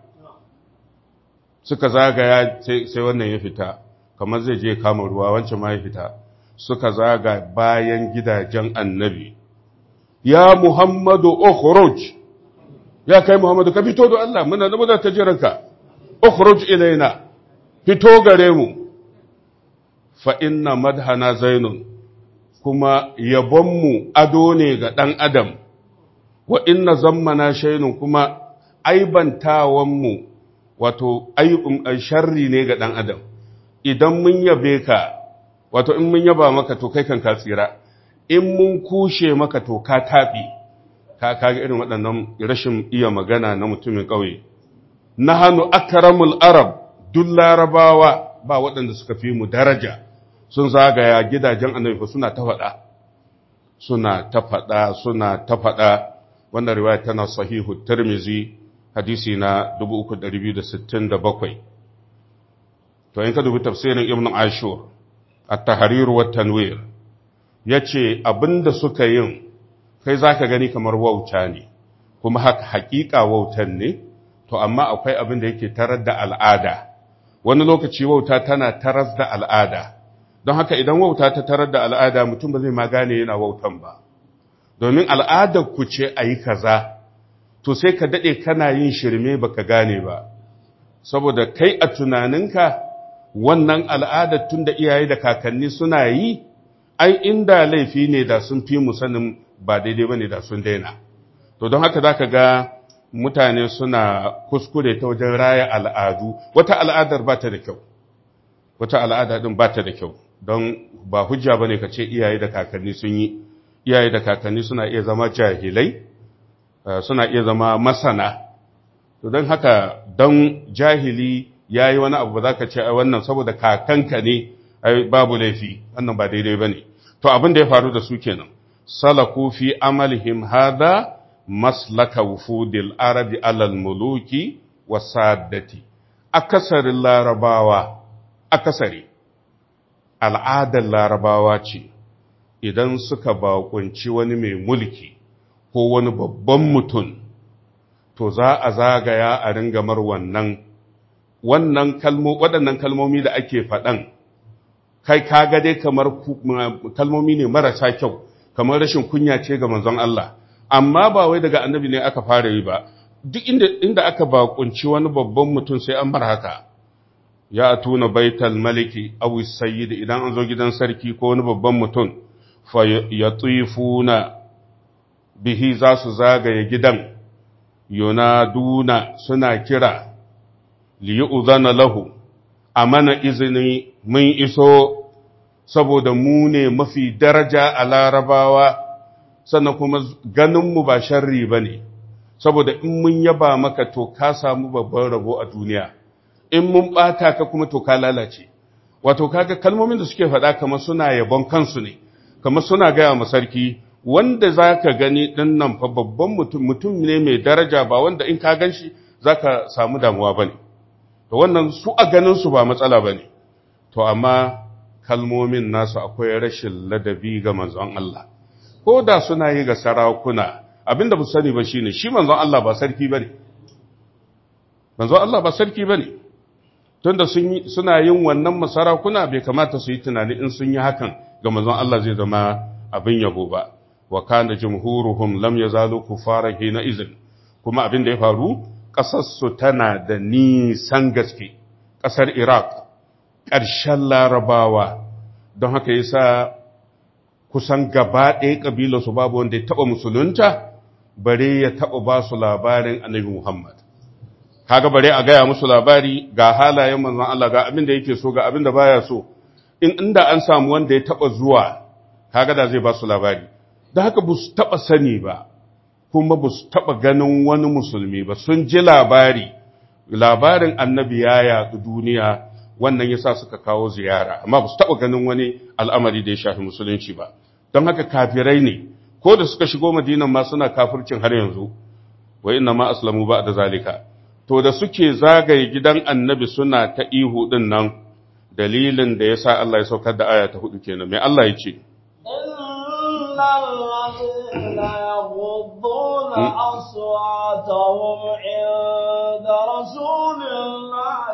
A: suka zagaya sai wannan ya fita kamar zai je kama ruwa wancan ma ya fita suka zaga bayan gidajen annabi ya Muhammadu ukhruj ya kai Muhammadu ka fito da Allah muna da muna ta jiranka ukhruj ilaina fito gare mu fa inna madhana zainun kuma yabonmu ado ne ga ɗan adam wa inna zammana shainun kuma aibantawanmu wato sharri ne ga ɗan adam idan mun yabe ka wato in mun yaba maka to kai kan ka tsira in mun kushe maka to ka taɓi ka kaga irin waɗannan rashin iya magana na mutumin ƙauye na hannu akaramul arab duk larabawa ba waɗanda suka fi mu daraja sun zagaya gidajen annabi suna ta faɗa suna ta faɗa suna ta faɗa wannan riwaya tana sahihu tirmizi hadisi na 3267 to in ka dubi tafsirin ibn ashur at-tahrir wa tanwir yace abinda suka yin kai zaka gani kamar wauta ne kuma haka hakika wautan ne to amma akwai abin da yake tarar da al'ada wani lokaci wauta tana taras da al'ada don haka idan wauta ta tarar da al'ada mutum ba zai ma gane yana wautan ba domin al'adar ku ce a yi kaza to sai ka daɗe kana yin shirme baka gane ba saboda kai a tunaninka wannan al'adar tun da iyaye da kakanni suna yi ai inda laifi ne da sun fi mu sanin ba daidai ba ne da sun daina to don haka za ka ga mutane suna kuskure ta wajen raya al'adu wata al'adar ba ta da kyau wata al'ada din ba ta da kyau don ba hujja ba ne ka ce iyaye da kakanni sun yi iyaye da kakanni suna iya zama jahilai suna iya zama masana to don haka don jahili ya yi wani abu ba za ka ce wannan saboda kakanka ne babu laifi wannan ba daidai ba ne to abin da ya faru da su kenan salaku fi amalihim hada maslaka wufudil arabi alal muluki wa saddati akasarin larabawa akasari al'adar larabawa ce idan suka bakunci wani mai mulki ko wani babban mutum to za a zagaya a ringamar wannan wannan kalmo waɗannan kalmomi da ake faɗan kai kaga dai kamar kalmomi ne marasa kyau kamar rashin kunya ce ga manzon Allah amma ba wai daga annabi ne aka fara yi ba duk inda inda aka bakunci wani babban mutum sai an bar haka ya tuna baital maliki aw sayyid idan an zo gidan sarki ko wani babban mutum fa yatifuna bihi za su zagaye gidan yunaduna suna kira liyu'zana lahu amana izini mun iso saboda mu ne mafi daraja a larabawa sannan kuma ganinmu ba sharri ba ne saboda in mun yaba maka to ka samu babban rabo a duniya in mun ɓata ka kuma to ka lalace wato kaga kalmomin da suke faɗa kamar suna yabon kansu ne kamar suna gaya ma sarki wanda za ka gani ɗin nan fa babban mutum mutum ne mai daraja ba wanda in ka gan shi za ka samu damuwa ba ne to wannan su a ganinsu ba matsala ba ne to amma kalmomin nasu akwai rashin ladabi ga manzon Allah ko da suna yi ga sarakuna abinda ba sani ba shine shi manzon Allah ba sarki bane manzon Allah ba sarki bane tunda sun suna yin wannan masarakuna bai kamata su yi tunani in sun yi hakan ga manzon Allah zai zama abin yabo ba wa kana jumhuruhum lam yazalu kufara hina izin kuma abin da ya faru kasar su tana da nisan gaske kasar Iraq ƙarshen larabawa don haka yasa kusan gaba ɗaya ƙabilarsu babu wanda ya taɓa musulunta bare ya taɓa ba su labarin annabi Muhammad. Kaga bare a gaya musu labari ga halayen manzon Allah ga abin da yake so ga abin da baya so. In inda an samu wanda ya taɓa zuwa, kaga da zai ba su labari. Da haka ba su taɓa sani ba, kuma ba su taɓa ganin wani musulmi ba, sun ji labari, labarin annabi ya yaɗu duniya, wannan ya sa suka kawo ziyara, amma ba su taɓa ganin wani al'amari da ya shafi musulunci ba. Don haka kafirai ne, ko da suka shigo madinan ma suna kafircin har yanzu wa inna ma aslamu ba da zalika to da suke zagaye gidan annabi suna ta ihu din nan dalilin da yasa Allah ya saukar da aya ta hudu kenan mai Allah ya ce
B: يغضون أصواتهم عند رسول الله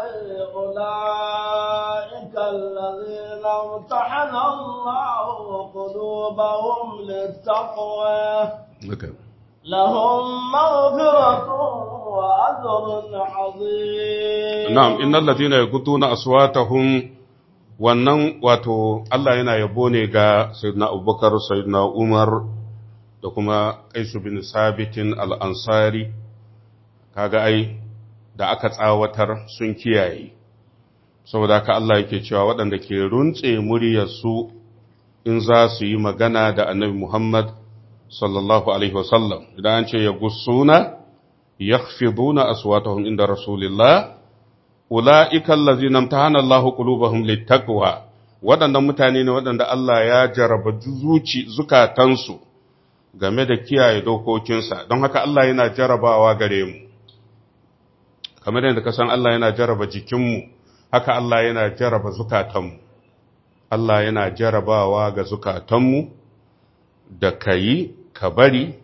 B: أولئك الذين امتحن الله قلوبهم للتقوى لهم مغفرة وأجر عظيم
A: نعم إن الذين يغضون أصواتهم wannan wato Allah yana yabo ne ga Sayyidina Abubakar, Sayyidina Umar da kuma Qaisu bin Sabitin al-Ansari kaga ai da aka tsawatar sun kiyaye saboda haka Allah yake cewa waɗanda ke runtse muryarsu in za su yi magana da annabi Muhammad sallallahu Alaihi wasallam idan an ce ya gussuna ya fiduna aswatahum inda Rasulillah ula'ikan lazinan ta hana Allah ƙulubahun littakwa waɗannan mutane ne waɗanda Allah ya jaraba zuci zukatansu game da kiyaye dokokinsa don haka Allah yana jarabawa gare mu kamar yadda ka san Allah yana jaraba jikinmu haka Allah yana jaraba zukatanmu Allah yana jarabawa ga zukatanmu da ka yi ka bari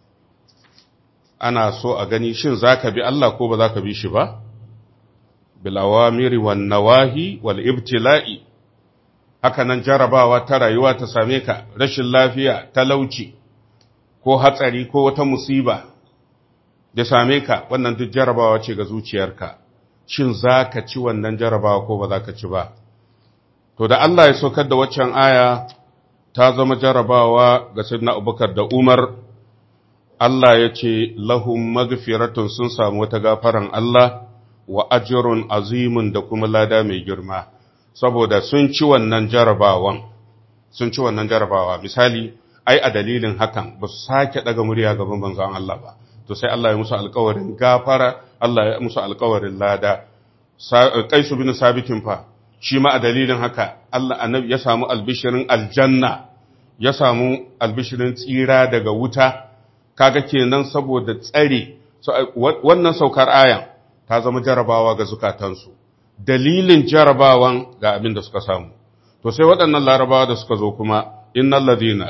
A: ana so a gani shin za ka bi Allah ko ba za ka bi shi ba bilawamiri wan nawahi wal ibtila'i haka nan jarabawa ta rayuwa ta same ka rashin lafiya talauci ko hatsari ko wata musiba da same ka wannan duk jarabawa ce ga zuciyarka shin za ka ci wannan jarabawa ko ba za ka ci ba to da Allah ya saukar da waccan aya ta zama jarabawa ga sayyidina Abubakar da Umar Allah ya ce lahum magfiratun sun samu wata gafaran Allah wa ajrun azimun da kuma lada mai girma saboda sun ci wannan jarabawan sun ci wannan jarabawa misali ai a dalilin hakan ba su sake daga murya gaban manzon Allah ba to sai Allah ya musu alƙawarin gafara Allah ya musu alƙawarin lada Qais bin Sabitin fa shi ma a dalilin haka Allah annabi ya samu albishirin aljanna ya samu albishirin tsira daga wuta kaga kenan saboda tsare wannan saukar ayan ta zama jarabawa ga zukatansu dalilin jarabawan ga abin da suka samu to sai waɗannan larabawa da suka zo kuma innal ladina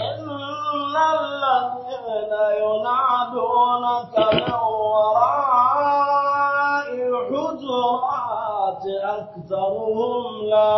B: ينادونك من وراء الحجرات أكثرهم لا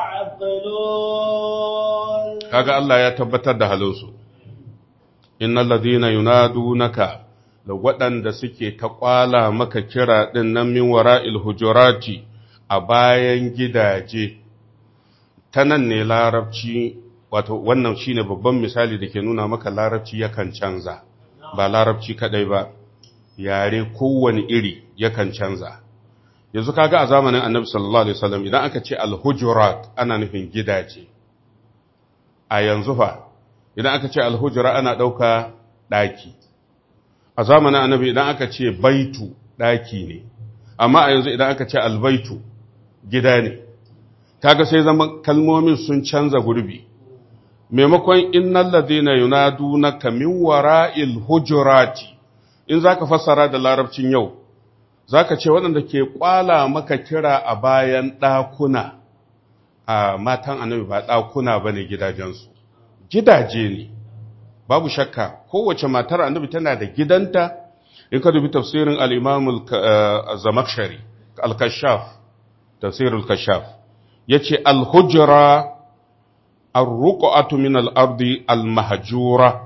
B: يعقلون
A: kaga Allah ya tabbatar da halinsu innal ladina yunadunaka da waɗanda suke ta kwala maka kira ɗin nan min wara'il hujurati a bayan gidaje ta nan ne larabci wato wannan shine babban misali da ke nuna maka larabci yakan canza ba larabci kadai ba yare kowane iri yakan canza yanzu kaga a zamanin annabi sallallahu alaihi wasallam idan aka ce al-hujurat ana nufin gidaje a yanzu fa idan aka ce al-hujra ana dauka daki a zamanin annabi idan aka ce baitu daki ne amma a yanzu idan aka ce al-baitu gida ne kaga sai zama kalmomin sun canza gurbi maimakon innal ladina yunadunaka min wara'il hujurati in zaka fassara da larabcin yau zaka ce waɗanda ke kwala maka kira a bayan ɗakuna a matan annabi ba ɗakuna bane gidajensu gidaje ne babu shakka kowace matar annabi tana da gidanta in ka dubi tafsirin al-imam al-zamakshari al-kashaf tafsir al-kashaf yace al-hujra ar-ruq'atu min al-ardi al-mahjura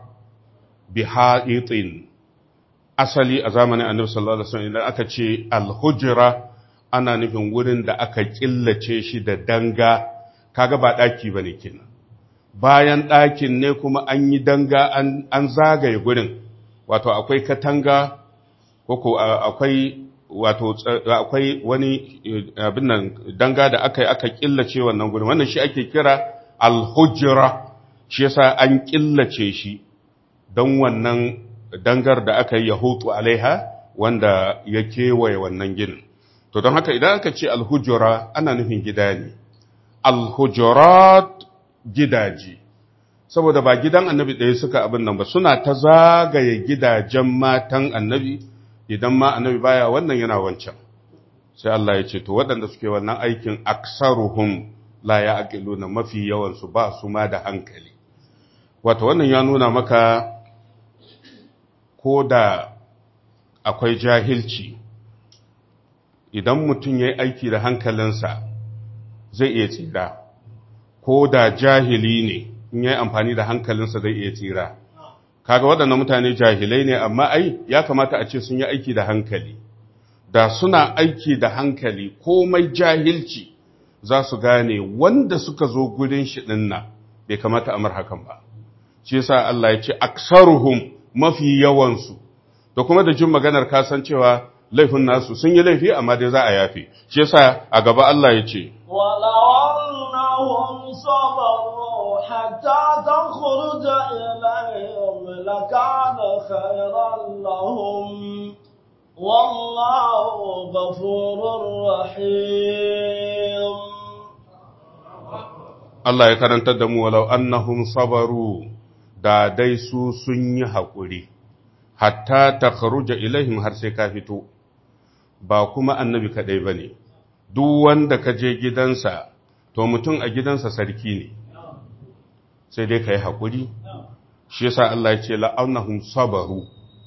A: biha'itin asali a zamanin annabi sallallahu alaihi wasallam idan aka ce al-hujra ana nufin wurin da aka killace shi da danga kaga ba daki bane kenan bayan ɗakin ne kuma an yi danga an zagaye gurin wato akwai katanga ko akwai wato akwai wani abin nan danga da aka yi aka killace wannan gurin wannan shi ake kira alhujra shi yasa an killace shi don wannan dangar da aka yi yahutu alaiha wanda ya kewaye wannan ginin to don haka idan aka ce alhujra ana nufin gida ne alhujurat gidaje saboda ba gidan annabi ɗaya suka abin nan ba suna ta zagaye gidajen matan annabi idan ma annabi baya wannan yana wancan sai Allah ya ce to waɗanda suke wannan aikin aksaruhum la ya na mafi yawan su ba su ma da hankali wato wannan ya nuna maka ko da akwai jahilci idan mutum ya yi aiki da hankalinsa zai iya tsira ko da jahili ne in yi amfani da hankalinsa zai iya tsira kaga waɗannan mutane jahilai ne amma ai ya kamata a ce sun yi aiki da hankali da suna aiki da hankali komai jahilci za su gane wanda suka zo gurin shi ɗinna bai kamata amar hakan ba shi yasa Allah ya ce aksaruhum mafi yawansu da kuma da jin maganar kasancewa laifin nasu sun yi laifi amma dai za a yafe shi yasa a gaba Allah ya ce
B: أنهم صبروا حتى تخرج إليهم لكان خيرا لهم والله غفور رحيم
A: Allah ya karantar da mu walau annahum sabaru da dai su sun yi haƙuri hatta ta kharuja ilaihim har sai ka fito ba kuma annabi kaɗai ba ne duk wanda ka je gidansa to mutum a gidansa sarki ne sai dai ka yi haƙuri shi yasa Allah ya ce la'annahum sabaru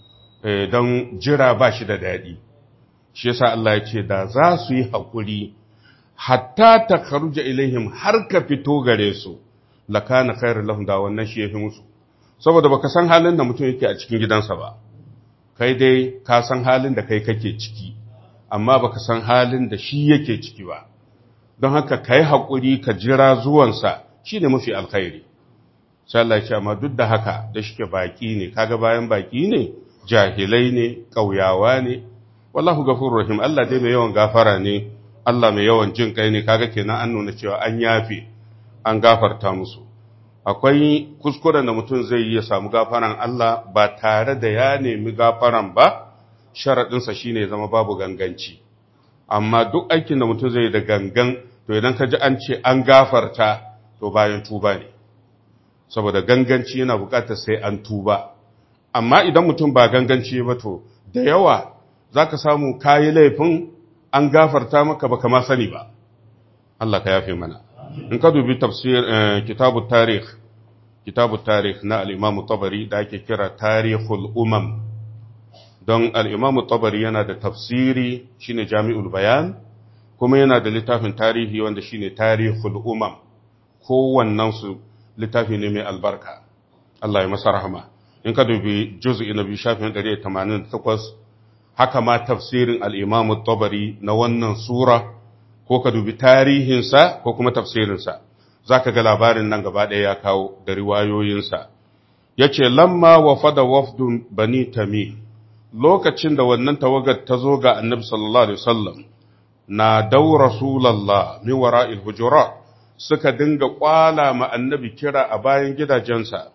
A: don jira ba shi da daɗi shi yasa Allah ya ce da za su yi haƙuri hatta ta kharuja ilaihim har ka fito gare su lakana khairul lahum da wannan shi yafi musu saboda baka san halin da mutum yake a cikin gidansa ba kai dai ka san halin da kai kake ciki amma baka san halin da shi yake ciki ba don haka kai haƙuri ka jira zuwansa shine mafi alkhairi sai Allah ya ce amma duk da haka da shike baki ne kaga bayan baki ne jahilai ne ƙauyawa ne wallahu ghafurur rahim Allah dai mai yawan gafara ne Allah mai yawan jin kai ne kaga kenan an nuna cewa an yafe an gafarta musu akwai kuskuren da mutum zai yi ya samu gafaran Allah ba tare da ya nemi gafaran ba sharaɗinsa shine zama babu ganganci amma duk aikin da mutum zai yi da gangan to idan ka ji an ce an gafarta to bayan tuba ne saboda ganganci yana buƙatar sai an tuba amma idan mutum ba ganganci ba to da yawa za ka samu kayi laifin an gafarta maka baka ma sani ba Allah ka yafe mana in ka dubi tafsir kitabu tarikh kitabu tarikh na al-Imam Tabari da ake kira Tarikhul Umam don al-Imam Tabari yana da tafsiri shine Jami'ul Bayan kuma yana da littafin tarihi wanda shine Tarikhul Umam kowannen su littafi ne mai albarka Allah ya masa rahama in ka dubi juz'i na biyu shafin 188 haka ma tafsirin al'imamu tabari na wannan sura ko ka dubi tarihinsa ko kuma tafsirinsa za ka ga labarin nan gaba ɗaya ya kawo da riwayoyinsa ya ce lamma wa fada wafdun bani tami lokacin da wannan tawagar ta zo ga annabi sallallahu alaihi wasallam na dau rasulallah min wara'il hujurat suka dinga kwala ma annabi kira a bayan gidajensa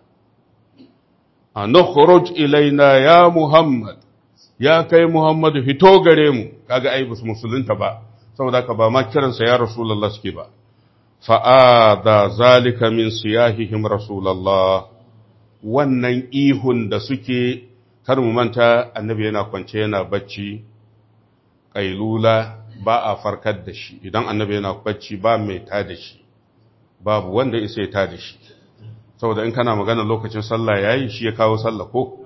A: a nukhruj ilaina ya muhammad ya kai Muhammadu fito gare mu kaga ai bus musulunta ba saboda ka ba ma kiransa ya rasulullah suke ba fa'ada zalika min siyahihim rasulallah wannan ihun da suke kar mu manta annabi yana kwance yana bacci ƙailula ba a farkar da shi idan annabi yana bacci ba mai ta da shi babu wanda isa ya ta da shi saboda in kana magana lokacin sallah yayi shi ya kawo sallah ko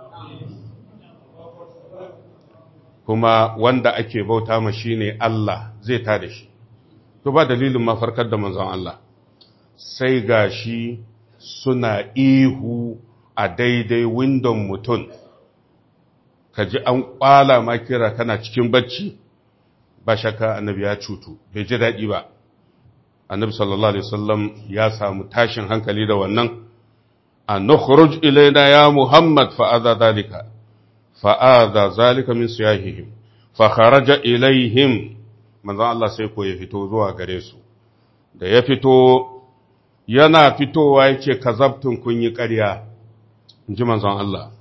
A: kuma wanda ake bauta ma shine Allah zai ta da shi to ba dalilin ma farkar da manzon Allah sai gashi suna ihu a daidai windon mutum ka ji an kwala ma kira kana cikin bacci ba shakka annabi ya cutu bai ji daɗi ba annabi sallallahu alaihi wasallam ya samu tashin hankali da wannan an nukhruj ilaina ya muhammad fa adha dalika fa adha zalika min siyahihim fa kharaja ilaihim manzo Allah sai ko ya fito zuwa gare su da ya fito yana fitowa yake kazabtun kun yi ƙarya inji manzon Allah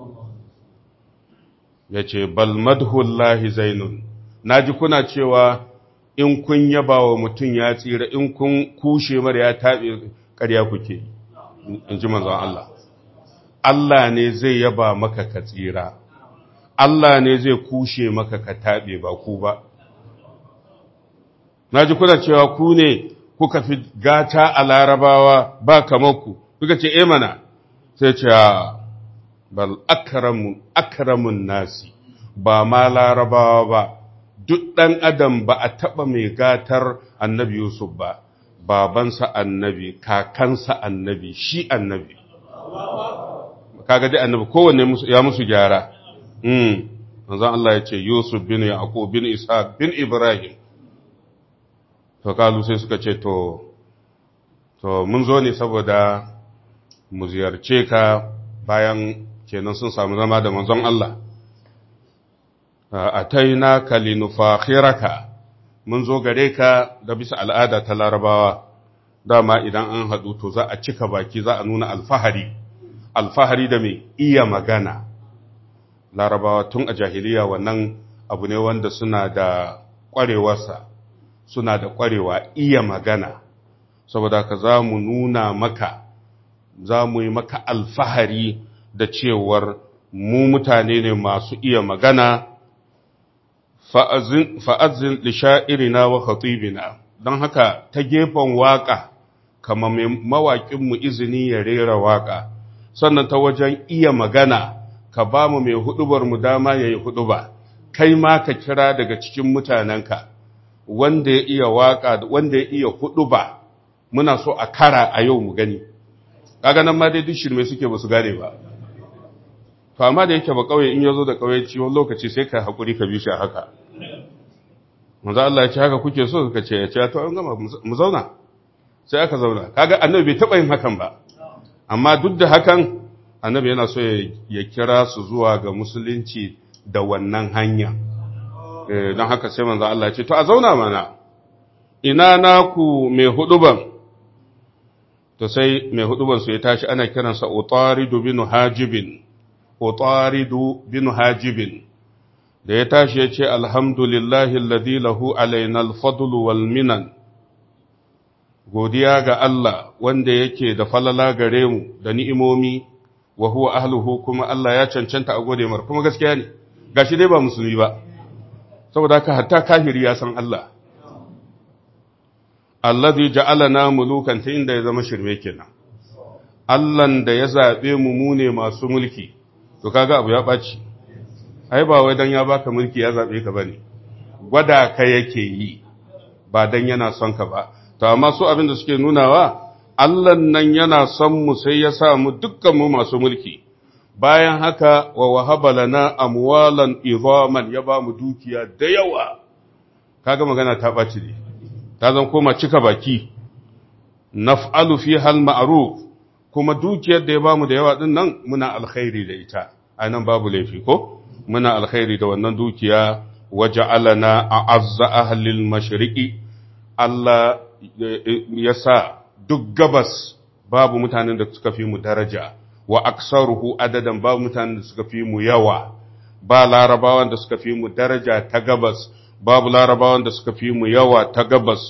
A: yace bal madhullahi zainun naji kuna cewa in kun yaba wa mutum ya tsira in kun kushe mara ya taɓe ƙarya kuke in ji manzon Allah Allah ne zai yaba maka ka tsira Allah ne zai kushe maka ka taɓe ba ku ba na ji kuna cewa ku ne kuka fi gata a larabawa ba kamar ku kuka ce e mana sai ce bal akramun nasi ba ma larabawa ba duk ɗan adam ba a taɓa mai gatar annabi Yusuf ba, babansa annabi, kakansa annabi, shi annabi. Kaga dai annabi kowanne ya musu gyara. Manzan Allah ya ce Yusuf bin Yaqub bin Ishaq bin Ibrahim. To kalu sai suka ce to, to mun zo ne saboda mu ziyarce ka bayan kenan sun samu zama da manzon Allah. ataina ka linufakhiraka mun zo gare ka da bisa al'ada ta larabawa dama idan an haɗu to za a cika baki za a nuna alfahari alfahari da mai iya magana larabawa tun a jahiliya wannan abu ne wanda suna da ƙwarewarsa suna da ƙwarewa iya magana saboda ka za mu nuna maka za mu yi maka alfahari da cewar mu mutane ne masu iya magana fa'azin lisha'irina wa khatibina don haka ta gefen waƙa kama mai mawaƙinmu izini ya rera waƙa sannan ta wajen iya magana ka ba mu mai hudubar mu dama ya yi huduba kai ma ka kira daga cikin mutanenka wanda ya iya waƙa wanda ya iya huduba muna so a kara a yau mu gani kaga nan ma dai duk shirme suke ba su gane ba to amma da yake ba kauye in yazo da kauye ciwon lokaci sai ka hakuri ka bi shi haka manzo Allah ya ce haka kuke so suka ce ya ce to an gama mu zauna sai aka zauna kaga annabi bai taba yin hakan ba amma duk da hakan annabi yana so ya kira su zuwa ga musulunci da wannan hanya eh don haka sai manzo Allah ya ce to a zauna mana ina naku mai huduban to sai mai huduban su ya tashi ana kiransa utaridu bin hajibin utaridu bin hajibin da ya tashi ya ce alhamdulillahi alladhi lahu alaina alfadlu wal minan godiya ga Allah wanda yake da falala gare mu da ni'imomi wa huwa ahluhu kuma Allah ya cancanta a gode mar kuma gaskiya ne gashi dai ba musulmi ba saboda haka hatta kafiri ya san Allah alladhi ja'alana mulukan ta inda ya zama shirme kenan Allahn da ya zabe mu mu ne masu mulki to kaga abu ya ɓaci ai ba wai dan ya baka mulki ya zabe ka bane gwada ka yake yi ba dan yana son ka ba to amma su abin da suke nunawa Allah nan yana son mu sai ya sa mu dukkan mu masu mulki bayan haka wa wahaba lana amwalan izaman ya ba mu dukiya da yawa kaga magana ta ɓaci ne ta zan koma cika baki naf'alu fi hal ma'ruf kuma dukiyar da ya bamu da yawa din nan muna alkhairi da ita anan babu laifi ko muna alkhairi da wannan dukiya waja'alana a'azza ahli al-mashriqi Allah ya sa duk gabas babu mutanen da suka fi mu daraja wa aksaruhu adadan babu mutanen da suka fi mu yawa ba larabawan da suka fi mu daraja ta gabas babu larabawan da suka fi mu yawa ta gabas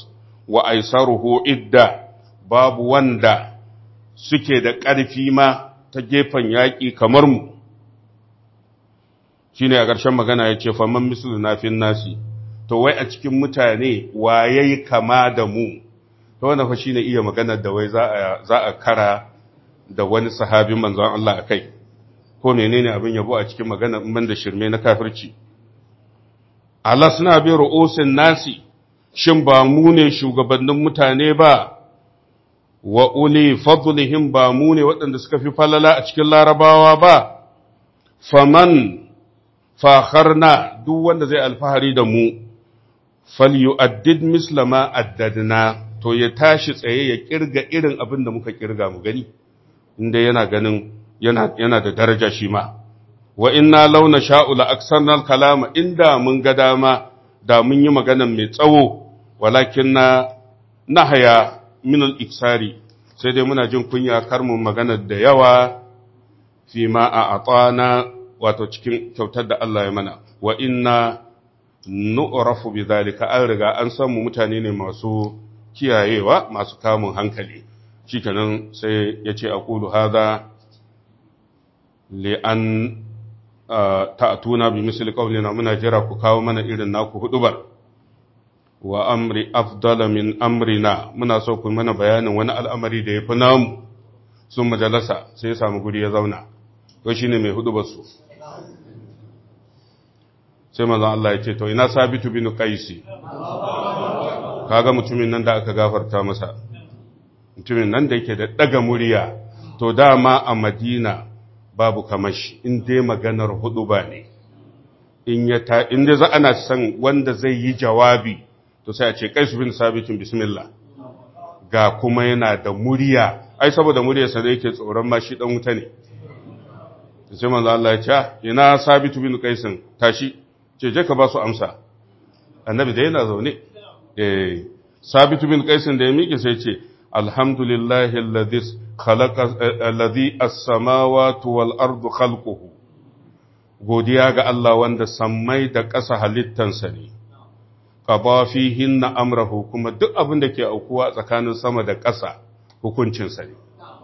A: wa aisaruhu idda babu wanda suke da ƙarfi ma ta gefen yaƙi kamar mu shine a ƙarshen magana ya ce faman mislu na fin nasi to wai a cikin mutane waye kama da mu to wannan fa shine iya maganar da wai za a za a kara da wani sahabin manzon Allah akai ko menene abin yabo a cikin magana in da shirme na kafirci Allah suna bi ru'usin nasi shin ba mu ne shugabannin mutane ba wa uli fadlihim ba mu ne waɗanda suka fi falala a cikin larabawa ba faman fakharna duk wanda zai alfahari da mu falyu'addid mislama addadna to ya tashi tsaye ya kirga irin abin da muka kirga mu gani inda yana ganin yana yana da daraja shi ma wa inna launa sha'u la aksarna kalama inda mun ga dama da mun yi magana mai tsawo walakin na nahaya min al-iksari sai dai muna jin kunya kar mu magana da yawa fi ma a atana wato cikin kyautar da Allah ya mana wa inna nu'rafu bi zalika an riga an san mu mutane ne masu kiyayewa masu kamun hankali shikenan sai ya ce aqulu hadha li an ta'tuna bi misli qawlina muna jira ku kawo mana irin naku hudubar wa amri afdala min amrina muna so ku mana bayanin wani al'amari da yafi namu sun majalasa sai ya samu guri ya zauna to shine mai hudubar su sai manzon Allah ya ce to ina sabitu bin qaisi kaga mutumin nan da aka gafarta masa mutumin nan da yake da daga murya to dama a Madina babu kamashi in dai maganar hudu ba ne in ya ta in dai za ana san wanda zai yi jawabi to sai a ce qais bin sabitin bismillah ga kuma yana da murya ai saboda muryarsa da yake tsoron ma shi dan wuta ne sai manzo Allah ya ce ina sabitu bin qaisin tashi ce je ka ba su amsa annabi da yana zaune eh sabitu bin qaisin da ya miƙe sai ce alhamdulillahi alladhi khalaqa alladhi as-samawati wal ardu khalquhu godiya ga Allah wanda sammai da ƙasa halittansa ne qada fihinna amrahu kuma duk abin da ke aukuwa tsakanin sama da ƙasa hukuncinsa ne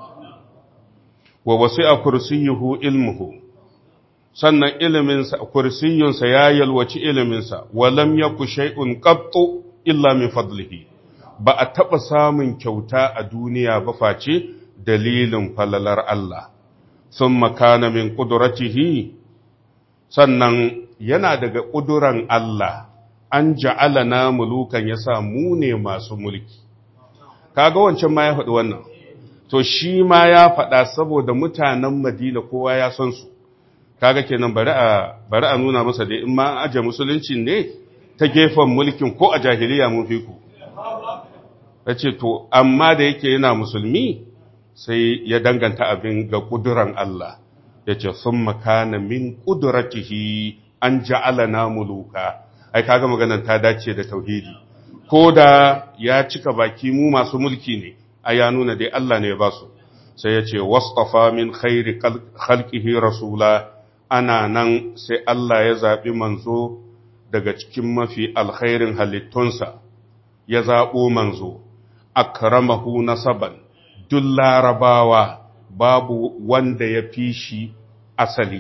A: wa wasi'a kursiyyuhu ilmuhu sannan iliminsa kursiyunsa ya yalwaci iliminsa walam yaku shay'un qattu illa min fadlihi ba a taba samun kyauta a duniya ba face dalilin falalar Allah thumma kana min qudratihi sannan yana daga ƙuduran Allah an ja'alana mulukan yasa mu ne masu mulki kaga wancan ma ya faɗi wannan to shi ma ya faɗa saboda mutanen Madina kowa ya san su kaga kenan bari a bari a nuna masa dai in ma aje musulunci ne ta gefen mulkin ko a jahiliya mun fi ku yace to amma da yake yana musulmi sai ya danganta abin ga kuduran Allah yace summa kana min qudratihi an ja'alana muluka ai kaga maganar ta dace da tauhidi ko da ya cika baki mu masu mulki ne a ya nuna dai Allah ne ya ba su sai ya ce wastafa min khairi khalqihi rasula ana nan sai Allah ya zaɓi manzo daga cikin mafi alkhairin halittunsa ya zaɓo manzo akramahu nasaban duk larabawa babu wanda ya fi shi asali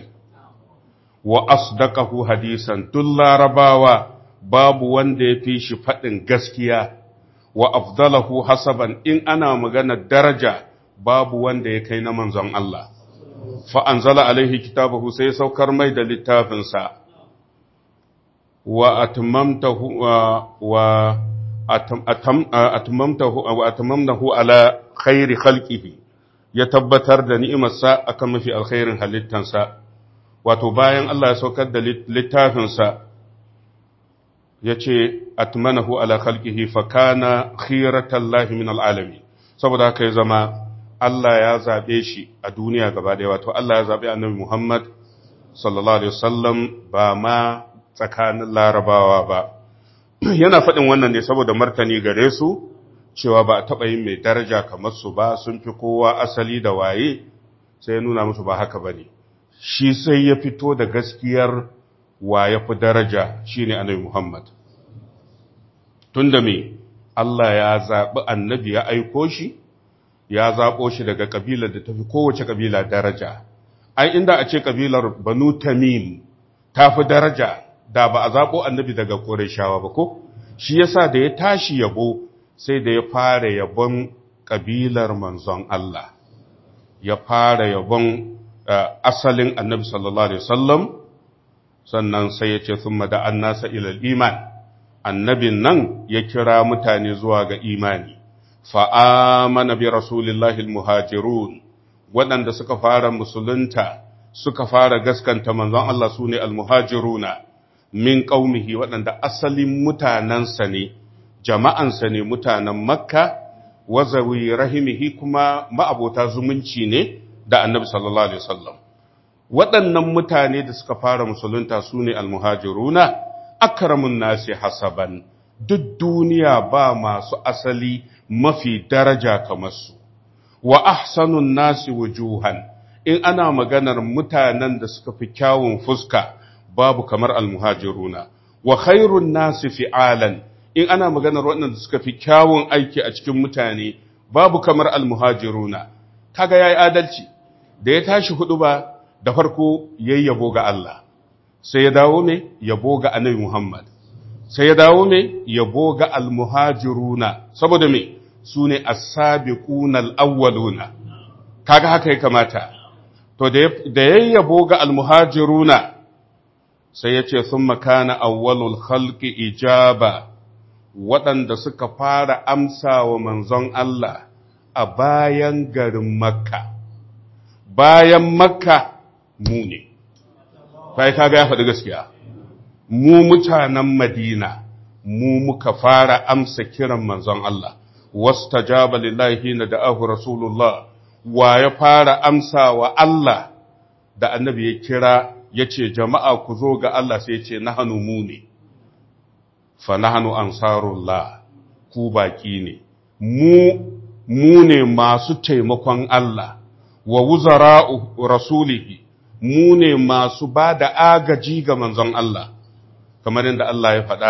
A: wa asdaqahu hadisan duk larabawa babu wanda ya fi shi faɗin gaskiya wa afdalahu hasaban in ana magana daraja babu wanda ya kai na manzon Allah fa anzala alaihi kitabahu sai saukar mai da littafinsa wa atmamtahu wa atmamtahu wa atmamnahu ala khairi khalqihi ya tabbatar da ni'imarsa akan mafi alkhairin halittansa wato bayan Allah ya saukar da littafinsa ya ce atmanahu ala khalqihi fa kana khiratallahi min alalamin saboda haka ya zama Allah ya zabe shi a duniya gaba daya wato Allah ya zabe annabi Muhammad sallallahu alaihi wasallam ba ma tsakanin larabawa ba yana faɗin wannan ne saboda martani gare su cewa ba a taɓa yin mai daraja kamar su ba sun fi kowa asali da waye sai ya nuna musu ba haka bane shi sai ya fito da gaskiyar wa ya fi daraja shi ne annabi Muhammad. Tun da me, Allah ya zaɓi annabi ya aiko shi ya zaɓo shi daga ƙabilar da tafi kowace ƙabila daraja ai inda a ce ƙabilar banu tamim ta fi daraja da ba a zaɓo annabi daga ƙorashawa ba ko shi yasa da ya tashi yabo sai da ya fara yabon ƙabilar manzon Allah ya fara yabon asalin annabi sallallahu alaihi wasallam sannan sai ya ce thumma da annasa ila iman annabin nan ya kira mutane zuwa ga imani fa'amana bi rasulillahi almuhajirun waɗanda suka fara musulunta suka fara gaskanta manzon Allah su ne almuhajiruna min ƙaumihi waɗanda asalin mutanensa ne jama'ansa ne mutanen makka wazawi rahimihi kuma ma'abota zumunci ne da annabi sallallahu alaihi wasallam waɗannan mutane da suka fara musulunta su ne almuhajiruna akramun nasi hasaban duk duniya ba masu asali mafi daraja kamar su wa ahsanun nasi wujuhan in ana maganar mutanen da suka fi kyawun fuska babu kamar almuhajiruna wa khairun nasi fi'alan in ana maganar waɗanda suka fi kyawun aiki a cikin mutane babu kamar almuhajiruna kaga yayi adalci da ya tashi hudu ba da farko yayi yabo ga Allah sai ya dawo me yabo ga Annabi Muhammad sai ya dawo me yabo ga almuhajiruna saboda me sune as-sabiquna al-awwaluna kaga haka ya kamata to da yayi yabo ga almuhajiruna sai ya ce sun makana awwalul khalqi ijaba waɗanda suka fara amsa wa manzon Allah a bayan garin makka bayan makka mu ne kai kaga ya faɗi gaskiya mu mutanen madina mu muka fara amsa kiran manzon Allah wastajaba lillahi na da'ahu rasulullah wa ya fara amsa wa Allah da annabi ya kira ya ce jama'a ku zo ga Allah sai ce na hannu mu ne, fa na hannu ansarullah ku baki ne, mu ne masu taimakon Allah, wa wuzara rasulihi, mu ne masu ba da agaji ga manzon Allah, kamar yadda Allah ya faɗa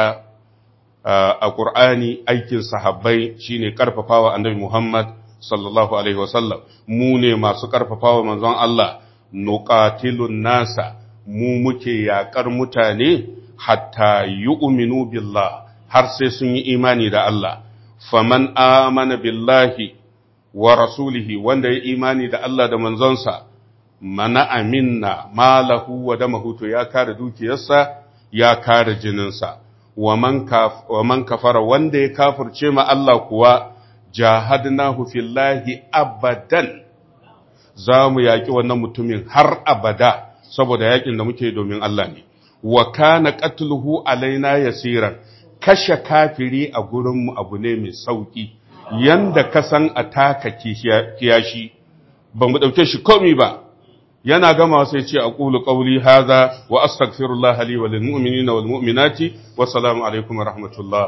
A: a ƙur'ani aikin sahabbai shine ƙarfafawa annabi Muhammad sallallahu Alaihi wasallam, mu ne masu ƙarfafawa manzon Allah, nuqatilun nasa. mu muke yaƙar mutane hatta yu'minu billah har sai sun yi imani da Allah faman amana billahi wa rasulihi wanda ya imani da Allah da manzonsa mana aminna malahu wa damahu to ya kare dukiyarsa ya kare jininsa wa man kafara wanda ya kafirce ma Allah kuwa jahadnahu fillahi abadan za mu yaƙi wannan mutumin har abada saboda yakin da muke domin Allah ne wa kana qatluhu alaina yasiran kashe kafiri a gurin mu abu ne mai sauki yanda ka san ataka kiyashi ban mu dauke shi komai ba yana gama sai ce aqulu qawli hadha wa astaghfirullah li wa lil mu'minina wal mu'minati wa salamu alaikum wa rahmatullah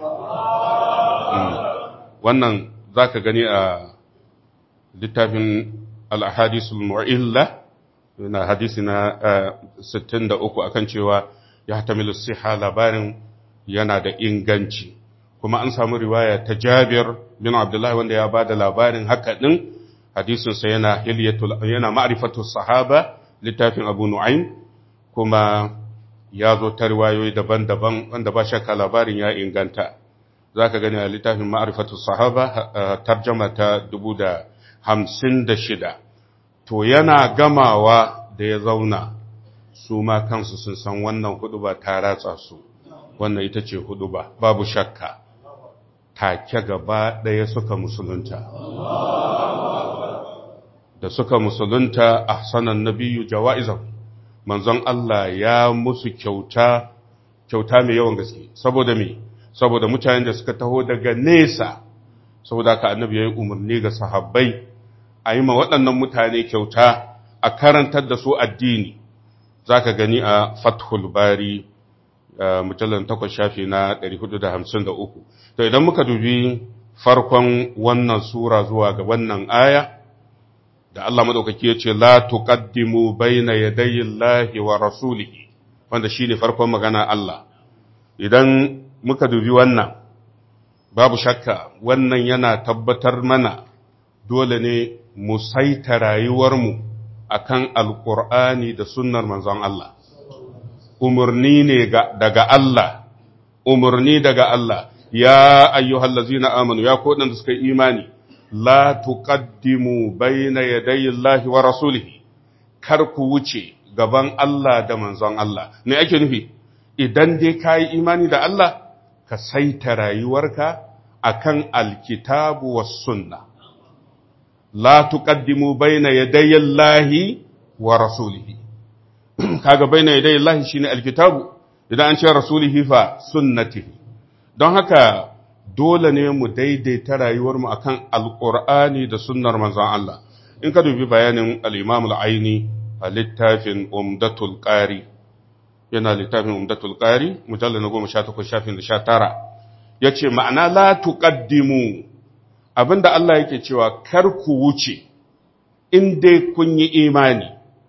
A: wannan zaka gani a littafin al-ahadithul mu'illa na hadisi na 63 akan cewa ya tamilu siha labarin yana da inganci kuma an samu riwaya ta Jabir bin Abdullah wanda ya bada labarin haka din hadisin sa yana hilyatul yana ma'rifatu sahaba littafin Abu Nu'aym kuma ya zo ta riwayoyi daban-daban wanda ba shakka labarin ya inganta zaka gani a littafin ma'rifatu sahaba tarjuma ta 1056 to yana gamawa da ya zauna su ma kansu sun san wannan hudu ba ta ratsa su wannan ita ce hudu ba babu shakka take gaba ɗaya suka musulunta da suka musulunta ahsanan nabiyyu jawa'izan manzon Allah ya musu kyauta kyauta mai yawan gaske saboda me saboda mutanen da suka taho daga nesa saboda ka annabi yayi umarni ga sahabbai a yi ma waɗannan mutane kyauta a karantar da su addini za ka gani a fathul bari mujallar takwas shafi na 453 to idan muka dubi farkon wannan sura zuwa ga wannan aya da Allah madaukaki ya ce la tuqaddimu baina yadayi Allahi wa rasulihi wanda shine farkon magana Allah idan muka dubi wannan babu shakka wannan yana tabbatar mana dole ne mu saita rayuwarmu akan alkur'ani da sunnar manzon Allah umarni ne daga Allah umarni daga Allah ya ayyuhallazina amanu ya ko da suka yi imani la tuqaddimu bayna yadayi Allahi wa rasulihi kar ku wuce gaban Allah da manzon Allah me ake nufi idan dai ka yi imani da Allah ka saita rayuwarka akan alkitabu was sunna la tuqaddimu bayna yadayi Allahi wa rasulihi kaga bayna yadayi Allahi shine alkitabu idan an ce rasulihi fa sunnatihi don haka dole ne mu daidaita rayuwarmu akan alqur'ani da sunnar manzon Allah in ka dubi bayanin al-Imam al-Aini a littafin Umdatul Qari yana littafin Umdatul Qari mujallal na 18 shafin 19 yace ma'ana la tuqaddimu abinda Allah yake cewa kar ku wuce in dai kun yi imani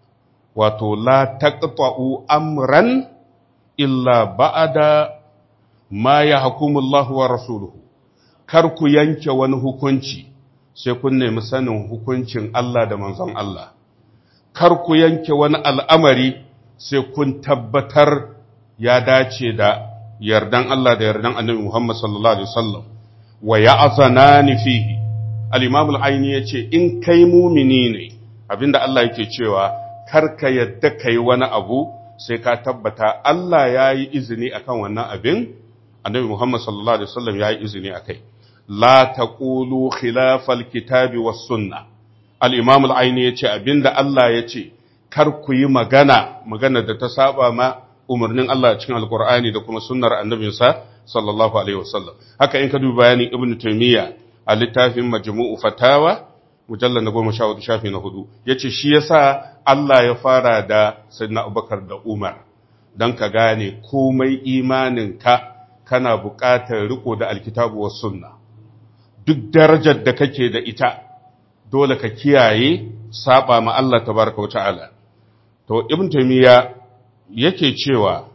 A: wato la taqta'u amran illa ba'da ma yahkumullahu wa rasuluhu kar ku yanke wani hukunci sai kun nemi sanin hukuncin Allah da manzon Allah kar ku yanke wani al'amari sai kun tabbatar ya dace da yardan Allah da yardan annabi Muhammad sallallahu Alaihi wasallam wa ya azanani fihi al-imam al-aini ya ce in kai mumini ne abinda Allah yake cewa kar ka yadda kai wani abu sai ka tabbata Allah ya yi izini akan wannan abin annabi Muhammad sallallahu Alaihi wasallam ya yi izini akai la taqulu khilafal kitabi was sunnah al'imam al'aini ya ce abinda Allah ya ce, Kar ku yi magana, magana da ta saba ma umarnin Allah cikin Alƙur'ani da kuma sunnar annabinsa, sallallahu Alaihi wasallam. Haka in ka dubi bayanin Ibn Taymiyyah a littafin Majmu'u Fatawa, mujallar na goma sha hudu shafi na hudu, ya ce shi ya sa Allah ya fara da Sayyidina Abubakar da Umar, don ka gane komai imaninka kana buƙatar riko da alkitabu wa sunna. Duk darajar da kake da ita, dole ka kiyaye saba ma Allah tabaraka wa ta'ala to ibn taymiya yake cewa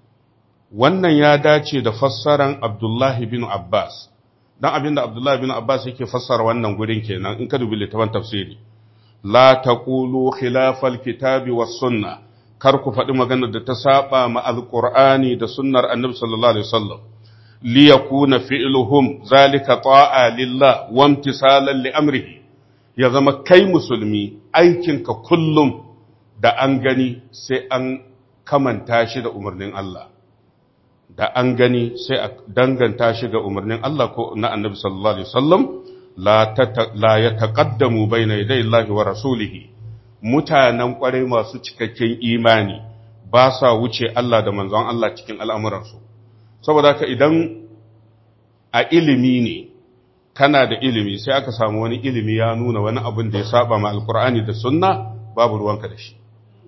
A: wannan ya dace da fassaran Abdullahi bin Abbas dan abinda Abdullahi bin Abbas yake fassara wannan gurin kenan in ka dubi littafin tafsiri la taqulu khilafal kitabi was sunna kar ku faɗi maganar da ta saba ma alqur'ani da sunnar annabi sallallahu alaihi wasallam liyakuna fi'luhum zalika ta'a lillah wa imtisalan li amrihi ya zama kai musulmi aikinka kullum da an gani sai an kamanta shi da umarnin Allah da an gani sai a danganta shi ga umarnin Allah ko na annabi sallallahu alaihi wasallam la ya taqaddamu bayna yaday Allah wa rasulihi mutanen kwarai masu cikakken imani ba sa wuce Allah da manzon Allah cikin al'amuransu saboda haka idan a ilimi ne kana da ilimi sai aka samu wani ilimi ya nuna wani abin da ya saba ma alkur'ani da sunna babu ruwanka da shi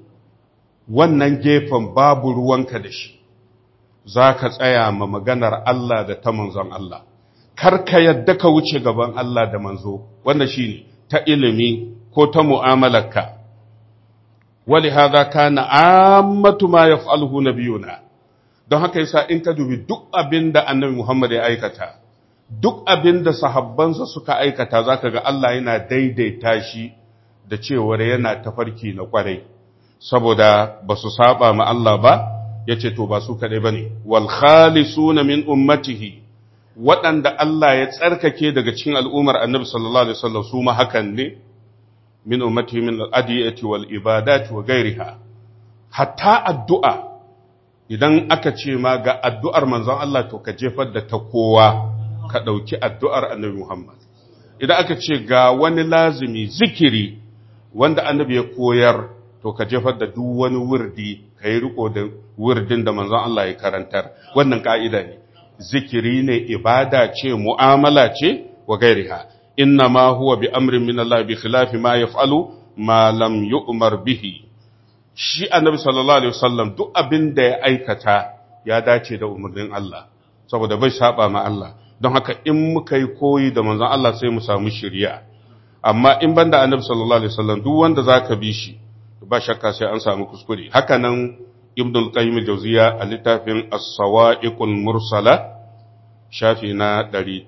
A: wannan gefen babu ruwanka da shi za ka tsaya ma maganar Allah da ta manzon Allah kar ka yadda ka wuce gaban Allah da manzo wanda shi ne ta ilimi ko ta mu'amalarka wali hadha kana ammatu ma yaf'aluhu nabiyuna don haka yasa in ka dubi duk abin da annabi Muhammad ya aikata duk abin da sahabbansa suka aikata zaka ga Allah yana daidaita shi da cewar yana tafarki na kwarai saboda ba su saba ma Allah ba yace to ba su kadai bane wal khalisuna min ummatihi waɗanda Allah ya tsarkake daga cikin al'ummar Annabi sallallahu alaihi wasallam su ma hakan ne min ummatihi min al-adiyati wal ibadati wa ghairiha hatta addu'a idan aka ce ma ga addu'ar manzon Allah to ka jefar da ta kowa ka ɗauki addu'ar annabi Muhammad. Idan aka ce ga wani lazimi zikiri wanda annabi ya koyar to ka jefar da duk wani wurdi ka yi riko da wurdin da manzon Allah ya karantar wannan ka'ida ne. Zikiri ne ibada ce mu'amala ce wa gairiha. Inna ma huwa bi amrin min Allah bi khilafi ma yaf'alu ma lam yu'mar bihi. Shi annabi sallallahu alaihi wasallam duk abin da ya aikata ya dace da umarnin Allah saboda bai saba ma Allah. don haka in muka yi koyi da manzon Allah sai mu samu shirya amma in banda annabi sallallahu alaihi wasallam duk wanda zaka bi shi ba shakka sai an samu kuskure haka nan ibn al-qayyim al-jawziya a littafin as-sawa'iqul mursala shafi na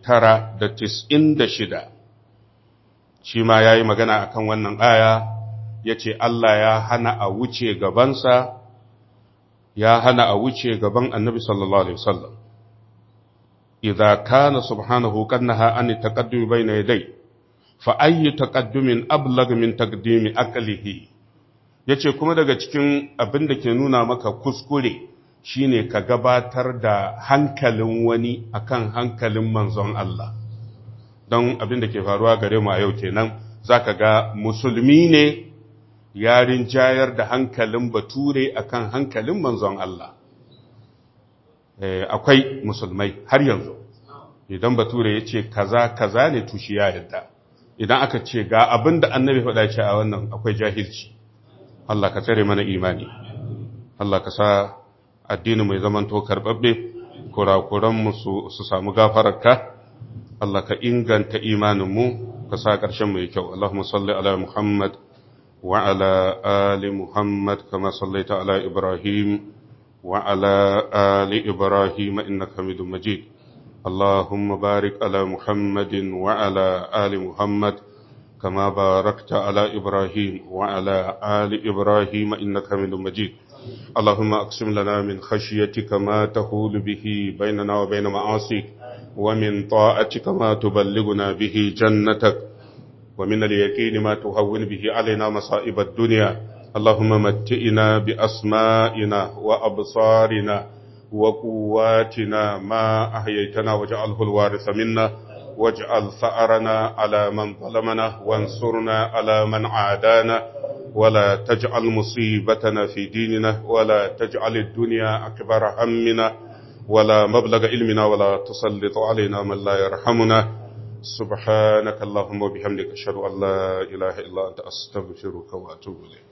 A: 996 shi ma ya yi magana akan wannan aya ya ce Allah ya hana a wuce gabansa ya hana a wuce gaban annabi sallallahu alaihi wasallam idza kana subhanahu qad naha an taqaddumi bayna yaday fa ayyu taqaddumin ablag min taqdimi aqlihi yace kuma daga cikin abin da ke nuna maka kuskure shine ka gabatar da hankalin wani akan hankalin manzon Allah don abin da ke faruwa gare mu a yau kenan zaka ga musulmi ne yarin jayar da hankalin bature akan hankalin manzon Allah akwai musulmai har yanzu idan bature ya ce kaza kaza ne tushi ya yadda idan aka ce ga abin da annabi faɗa ce a wannan akwai jahilci Allah ka tsare mana imani Allah ka sa addini mai zaman to karɓaɓɓe kurakuranmu su samu gafararka Allah ka inganta imaninmu ka sa ƙarshen mai kyau Allahumma salli ala Muhammad wa ala ali Muhammad kama sallaita ala Ibrahim wa ala ali Ibrahim innaka Hamidum Majid اللهم بارك على محمد وعلى آل محمد كما باركت على إبراهيم وعلى آل إبراهيم إنك حميد مجيد اللهم أقسم لنا من خشيتك ما تحول به بيننا وبين معاصيك ومن طاعتك ما تبلغنا به جنتك ومن اليقين ما تهون به علينا مصائب الدنيا اللهم متئنا بأسمائنا وأبصارنا وقواتنا ما أحييتنا واجعله الوارث منا واجعل ثأرنا على من ظلمنا وانصرنا على من عادانا ولا تجعل مصيبتنا في ديننا ولا تجعل الدنيا أكبر همنا ولا مبلغ علمنا ولا تسلط علينا من لا يرحمنا سبحانك اللهم وبحمدك أشهد أن لا إله إلا أنت أستغفرك وأتوب إليك